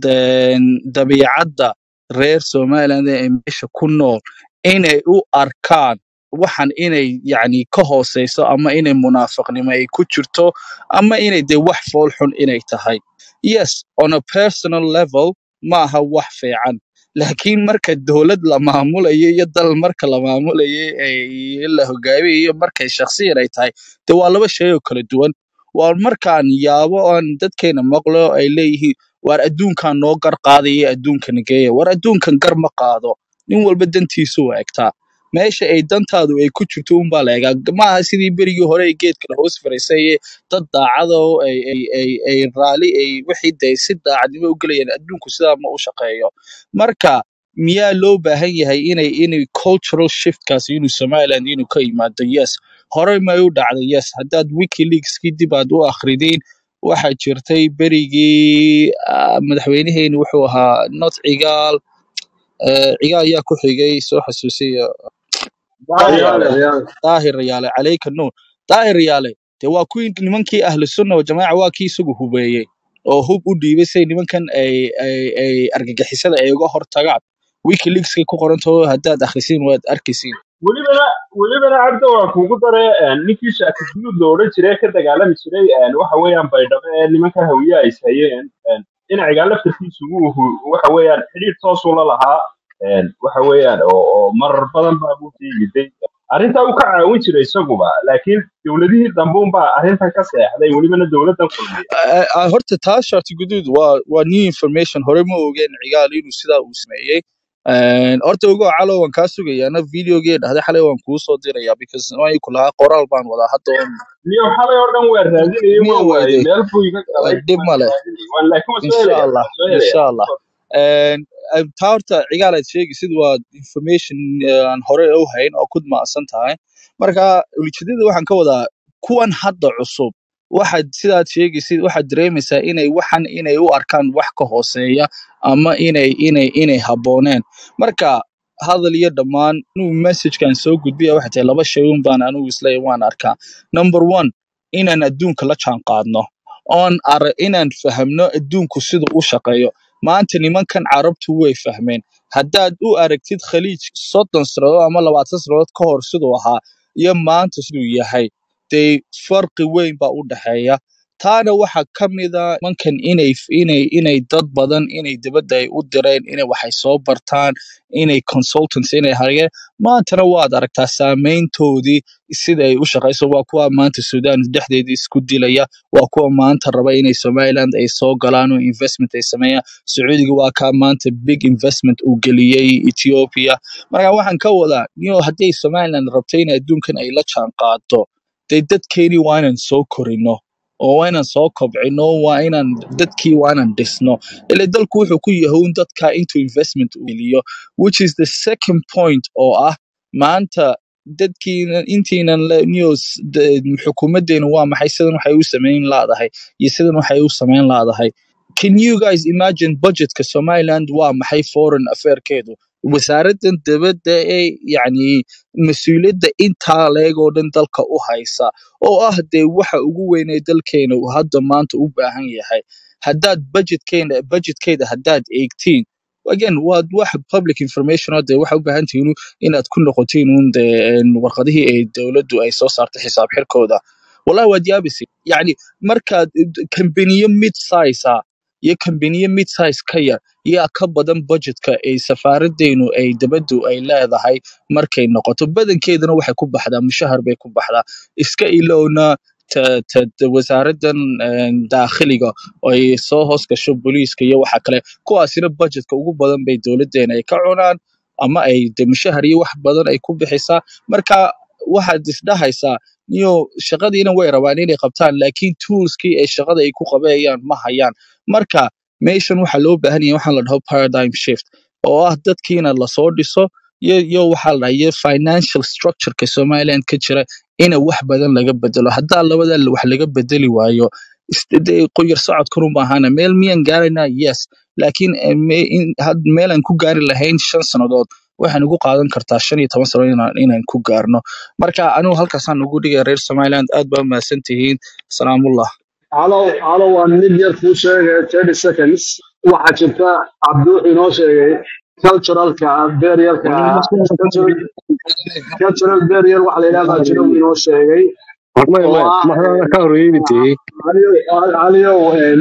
de- dabiicadda reer somaliland ee meesha ku nool inay u arkaan waxan inay yacni ka hooseyso ama inay munaafiqnimo ay ku jirto ama inay de wax fool xun inay tahay yes on a personal level maaha wax fiican laakiin marka dowlad la maamulayo iyo dal marka la maamulayo ay la hogaamiyo iyo markay shakhsiyan ay tahay de waa laba shay oo kala duwan waa markaan yaabo aan dadkeena maqlo ay leeyihiin waar adduunkan noo gar qaadaya adduunkana geeya war adduunkan gar ma qaado nin walba dantiisu u egtaa meesha ay dantaadu ay ku jirto unbaa la egaa maaha sidii berigii hore ay geedka la hoos fariisay dad daacada oo ay ay ay ay raali ay wixii day si daacadnimo u gelayaan adduunku sidaa ma u shaqeeyo marka miyaa loo baahan yahay inay inay cultural shiftkaasi inuu somaliland inuu ka yimaado yes horey may u dhacday yes haddaad wikileakskii dib aad u akhridiin waxaa jirtay berigii ah, madaxweynaheeni wuxuu ahaa not cigaal eh, cigaal ayaa ku xigay soo xasuusiya riyaale riyaale daahir yaale calayka nuur daahir yaale dee waa kuwii nimankii ahlu sunna wa jamaaca waa kii isagu hubeeyey oo hub u dhiibay say nimankan ay ay ay argagixisada ay uga hortagaan wikileakskay ku qorantaho haddaad akhrisin waad arkaysiin welibana welibana cabdo waa kuugu dare een, ninkii shaaki guduud la odhan jiray ee ka dagaalami jiray een, waxa weeyaan baydhabo ee nimanka hawiye ay hayeen een, dhinaciga laftarkiisu wuu hu- waxa weeyaan xidhiidh toosuu la lahaa een, waxa weeyaan oo oo marar badan baa buu ka yimiday arrintaa uu ka caawin jiray isaguba laakiin dowladihii dambe unbaa arrintan ka seexday welibana dowladdan kulmiya Ah, ah, horta taas sharti guduud waa waa new information hore ma ogeen cigaal inuu sidaa uu sameeyey Een, horta ogo calo waan kaa sugayaana videogee dhahday xalay waan kuu soo dirayaa because waan ku lahaa qoraal baan wadaa hadda oon niyo xalay oo dhan waa raadinayay miya waan waayey weyday meel buu iga waa galay dhib waan male raadinayay waan laakiin waan soo insha helayaa allah waan soo helayaa insha allah Een, een, taa horta cigaal aad sheegaysid waa information eh, aan hore u hayn oo kud maadsan tahay marka ujeedada waxaan ka wadaa kuwan hadda cusub waxaad sidaad sheegaysid waxaad dareemaysaa inay waxan inay u arkaan wax ka hooseeya ama inay inay inay habbooneen marka hadal iyo dhammaan inuu messagekan soo gudbiya waxay tahay laba shay un baan anigu isleeyahay waan arkaa number one inaan adduunka la jaan qaadno oon ar inaan fahamno adduunku sida u shaqeeyo maanta nimankan carabtu way fahmeen haddaad u aragtid khaliij soddon sannadood ama labaatan sannadood ka hor siduu ahaa iyo maanta siduu yahay dee farqi weyn baa u dhexeeya taana waxaa ka mid a nimankan inay inay inay dad badan inay dibadda ay u direen inay waxay soo bartaan inay consultants inay hayeen maantana waad aragtaa saameyntoodii sida ay u shaqayso waa kuwa maanta sudan dhexdeedii isku dilaya waa kuwa maanta raba inay somaliland ay soo galaan oo investment ay sameeyaan sacuudiga waa kaa maanta big investment uu geliyey ethiopia marka waxaan ka wadaa niyo hadday somaliland rabto in adduunkan ay la jaan qaado dee dadkeeni waa inaan soo korino oo waa inaan soo kobcino waa inaan dadkii waa inaan dhisno ile dalku wuxuu ku yahay un dadka intuu investment u geliyo which is the second point oo ah maanta dadkiina intiinan le- news de- xukuumaddeenu waa maxay sidan waxay u samayn laadahay iyo sidan waxay u samayn laadahay can you guys imagine budgetka somaliland waa maxay foreign affairkeedu wasaaraddan dibadda ee yacni mas-uuliyadda intaa leeg oo dhan dalka u haysa oo ah dee waxa ugu weyn ee dalkeena uu hadda maanta u baahan yahay haddaad budgetkeena budgetkeeda haddaad eegtiin again waa wax public information oo dee waxa u baahan tihiin inaad ku noqotiin un dee een, warqadihii ay dowladdu ay soo saartay xisaab xirkooda wallahi waad yaabaysid yacni markaad kambaniyo mid size ah iyo kambaniyo mid size ka yar yaa ka badan budgetka ay safaaraddeenu ay dibaddu ay leedahay markay noqoto badankeedana waxay ku baxdaa mushahar bay ku baxdaa iska ilowna ta, ta, ta wasaaraddan een, daakhiliga oo ay soo hoos gasho booliiska iyo waxa kale kuwaasina budgetka ugu badan bay dowladdeena ay ka cunaan ama ay de mushahar iyo wax badan ay ku bixisaa marka waxaad isdhahaysaa niyo shaqadiina way rabaan inay qabtaan laakiin toolskii ay shaqada ay ku qabeeyaan ma hayaan marka meeshan waxaa loo baahan yahay waxaan la dhaho paradigm shift oo ah dadkiina lasoo dhiso iyo iyo waxaa la dhaha iyo financial structureka somaliland ka jira ina wax badan laga bedelo haddaa labada wax laga bedeli waayo is- dee qoyar socodkan u baahana meel miyaan gaaraynaa yes laakiin eh, me- in- had- meelaan ku gaari lahayn shan sannadood waxaan ugu qaadan kartaa shan iyo toban sano inaan inaan ku gaarno marka anigu halkaasaan ugu dhigaya reer somaliland aad baa mahadsan tihiin salaamullah calow calow waan mid yar kuu sheegay thirty seconds waxaa jirta cabduux inoo sheegay culturalka beryalka cultural cultural beryal waxa la yidhahdaa jira uu inoo sheegay maya oo maya ah mahadana ka horreeyey dee caliyow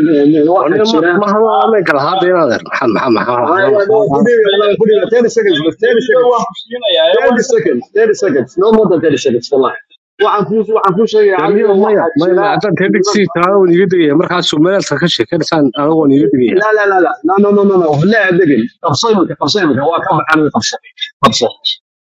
waxa aniga jira mahadana kala hadda inaad er maxaa maxaa maxaa thirty seconds but thirty Video seconds waan ku siinayaa ee waan thirty seconds thirty seconds no more than thirty seconds wallahi waxaan kuu waxaan kuu sheegaya damiyo caliyow maya waxaa maya jira maya haddaan tedhigsi taa waan iga degaya markaas somalilandka ka sheekanaysaan aniga waan iga degaya لا لا لا لا لا لا لا لا لا لا دقن قبصيمك قبصيمك هو كم عن قبصة قبصة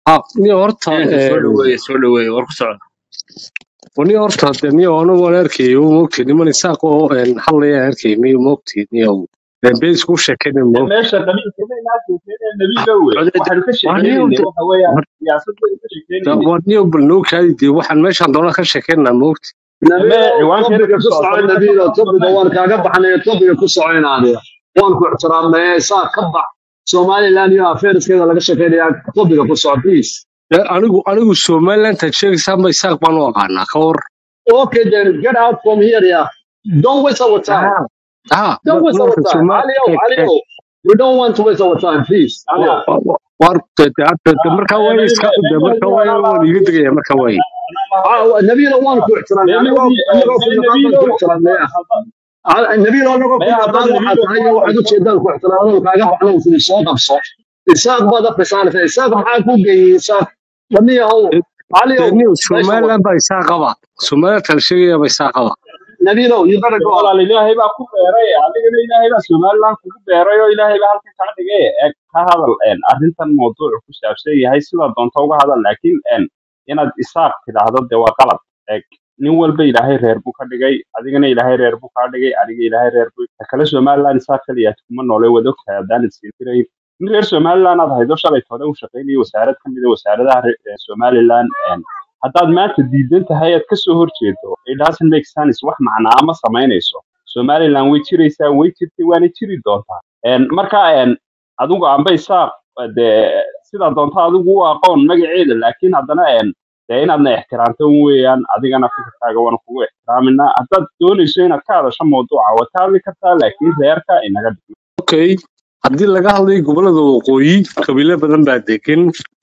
ah niyo horta inanka soo een, dhaweeye soo dhaweeye war ku socda niyo horta de niyo anigu waan arkayay u moogtay niman isaaq oo een, hadlaya arkay miyo moogtay niyo been isku sheekayna moog meesha qabiilka inaa sheekeynaya nabiga wey codeed waxaanu ka waa niyo sheekeynaynay de waxa weeyaan siyaasadda ka sheekeynaynay waa niyo bal noo kaadi dee waxaan meeshaan doona ka sheekaynaa moogtay ame nabiilow ciwaankeeda topiga ka ku socota soco marka nabiilo soo topiga socota waan kaaga baxnay topiga ku soco inaadaya waan ku ixtiraamnay saa ka bax somaliland iyo affairskeeda laga sheekeynayaa topiga ku soco please Dee anigu anigu somalilantan sheegaysaanba isaaq baan u aqaanaa ka war okay then get out from here yeah don't waste our time ah ah don't waste our marka time somal alio alio we don't want to waste our time please alio war de- de- de- de- markaa waaye iska de markaa waaye waan iga degaya markaa waaye Ah, nabiilo waan ku ixtiraamnay anigoo anigoo ku naqaan baan ku ixtiraamnay nabiilo anagoo ku maya haddaad naqaan waxaa nabiga tahay iyo waxaad ujeedaan ku ixtiraamada kaaga baxnay sidii soo qabso isaaq baad akhrisaanaysa isaaq maxaa ku geeyey isaaq waniyahow De- caliow de niyo meesha wad somaliland baa isaa qaba somaliland la sheegaya baa isaa qaba nabiilow you better go walaal ilaahay baa ku beeray adigana ilaahay baa somaliland kugu beeray oo ilaahay baa halkan kaa dhigay ee ka hadal een, arrintan mawduucu ku saabsan yahay sidaa doonta uga hadal laakiin een, inaad isaaq tidhaahdo dee waa qalad Eeg, nin walba ilaahay reer buu ka dhigay adigana ilaahay reer buu kaa dhigay aniga ilaahay reer buu ta kale somaliland isaaq kaliya kuma noole wada ogtahay haddaan isin tirayn nin reer somaliland aad haydo shalay hore u shaqaynaya wasaarad ka mid a wasaaradaha re- ee somaliland een, haddaad maanta diidan tahay aad kasoo horjeedo it doesn't make sense wax macnaa ma samaynayso somaliland way jiraysaa way jirtay waana jiri doontaa Een, marka een, adigu amba isaaq dee sidaa doonta adigu u aqoon magaceeda laakiin haddana een, dee inaadna ixtiraamto weeyaan adigana fikirkaaga waana kugu ixtiraaminaa haddaad doonayso inaad ka hadasho mawduuca waad ka hadli kartaa laakiin reerka inaga dhig okay haddii laga hadlayo gobolada waqooyi qabiilo badan baa degan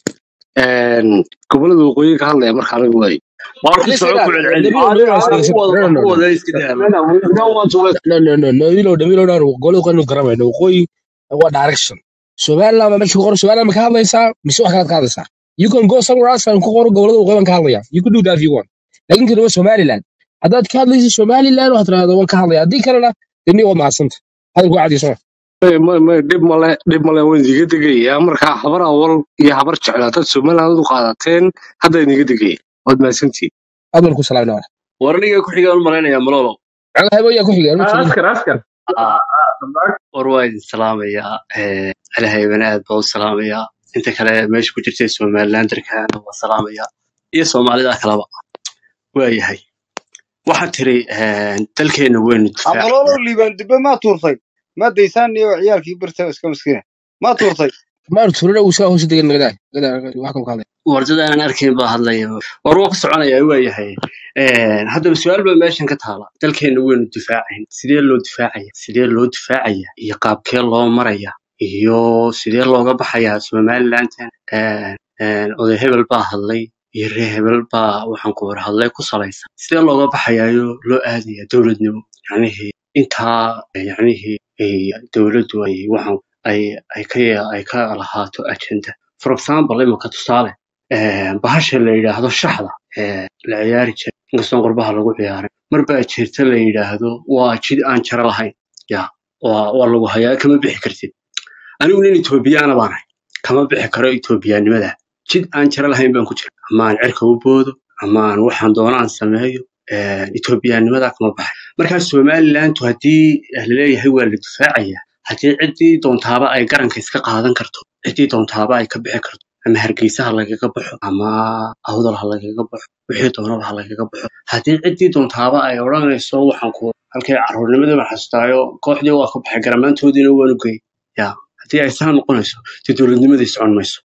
een, gobolada waqooyi ka hadlaya marka anigu waaye war ku Listen, soco ku uh, celceli Nabilo, cali Nabilo, cali listen, ku listen. wada No, ku no, no, no. wada iska daa no no we don't want to waste No, no, no, Nabilo, Nabilo, no, golo kanu garamayno. Waqooyi waa direction. Somaliland ma meesha ku qoran Somaliland ma ka hadlaysaa mise wax kalaad ka hadlaysaa? You can go somewhere else and ku qoro gobolada waqooyi baan ka hadlayaa. You can do that if you want. Laakiin kan waa Somaliland. Haddaad ka hadlaysid Somaliland waxaad tiraahdaa waan ka hadlayaa. Haddii kalena deni waa mahadsanta. Hadalku waa cadiisana. Ee, ma- ma- dhib male dhib male waan idiga degayaa markaa habar awal iyo habar jeclaa dad somaliland u qaadateen hadda idiga degaya waad mahadsantihiin Aad baan ku salaamnaa. war aniga ku xigaan u malaynayaa malolo Anaga haybo yaa ku xigeen ma jirin. askar askar Ah, war waa idin salaamayaa Eh, ilahaybana aad baa u salaamayaa inta kale meesha ku jirtay somalilanderkaana waa salaamayaa iyo soomaalida kaleba waayahay waxaad tiri eh, dalkeena weynu difaac amalolo liibaan dibbe maa tuurtay ma daysaan iyo ciyaalkii birta iska miskiina maa tuurtay Maar turana uu saa hoos degan nagada. Nagada wax kan ka hadlay. wardada aan arkayn baa hadlaya war waa ku soconayaa waayahay Eh, haddaba su-aal baa meeshan ka taala dalkeena weynu difaacayn sidee loo difaacaya sidee loo difaacaya iyo qaabkee loo maraya iyo sidee looga baxayaa somalilandan Eh, eh, oday hebel baa hadlay iyo reer hebel baa waxaan ku war hadlay ku salaysan sidee looga baxayaayo loo aadaya dowladnimo yacnihii intaa eh, yacnihii ay dowladdu ay waxaan ay ay ka ay ka lahaato agenda for example imika tusaale eh, bahasha la yidhaahdo shaxda eh, la ciyaari jiray inkastoon qurbaha lagu ciyaaray mar baa jirta la yidhaahdo waa jid aan jaro lahayn ya waa waa lagu hayaa kama bixi kartid anigu nin etoobiyaana baan ahay kama bixi karo etoobiyaanimada jid aan jaro lahayn baan ku jira ama aan cirka u boodo ama aan waxaan doono aan sameeyo eh, etoobiyaanimada kama baxay markaa somalilandu haddii laleeyahay waa la difaacaya haddii ciddii doontaaba ay garanka iska qaadan karto ciddii doontaaba ay ka bixi karto ama hargeysa ha lagaga baxo ama awdal ha lagaga baxo wixii doonaba ha lagaga baxo haddii ciddii doontaaba ay odhanayso waxaan ku halkay caruurnimadii baan xasutaayo kooxdii waa ka baxay garamaantoodiina waanu geey ya haddii ay saa noqonayso dee dowladnimadii socon mayso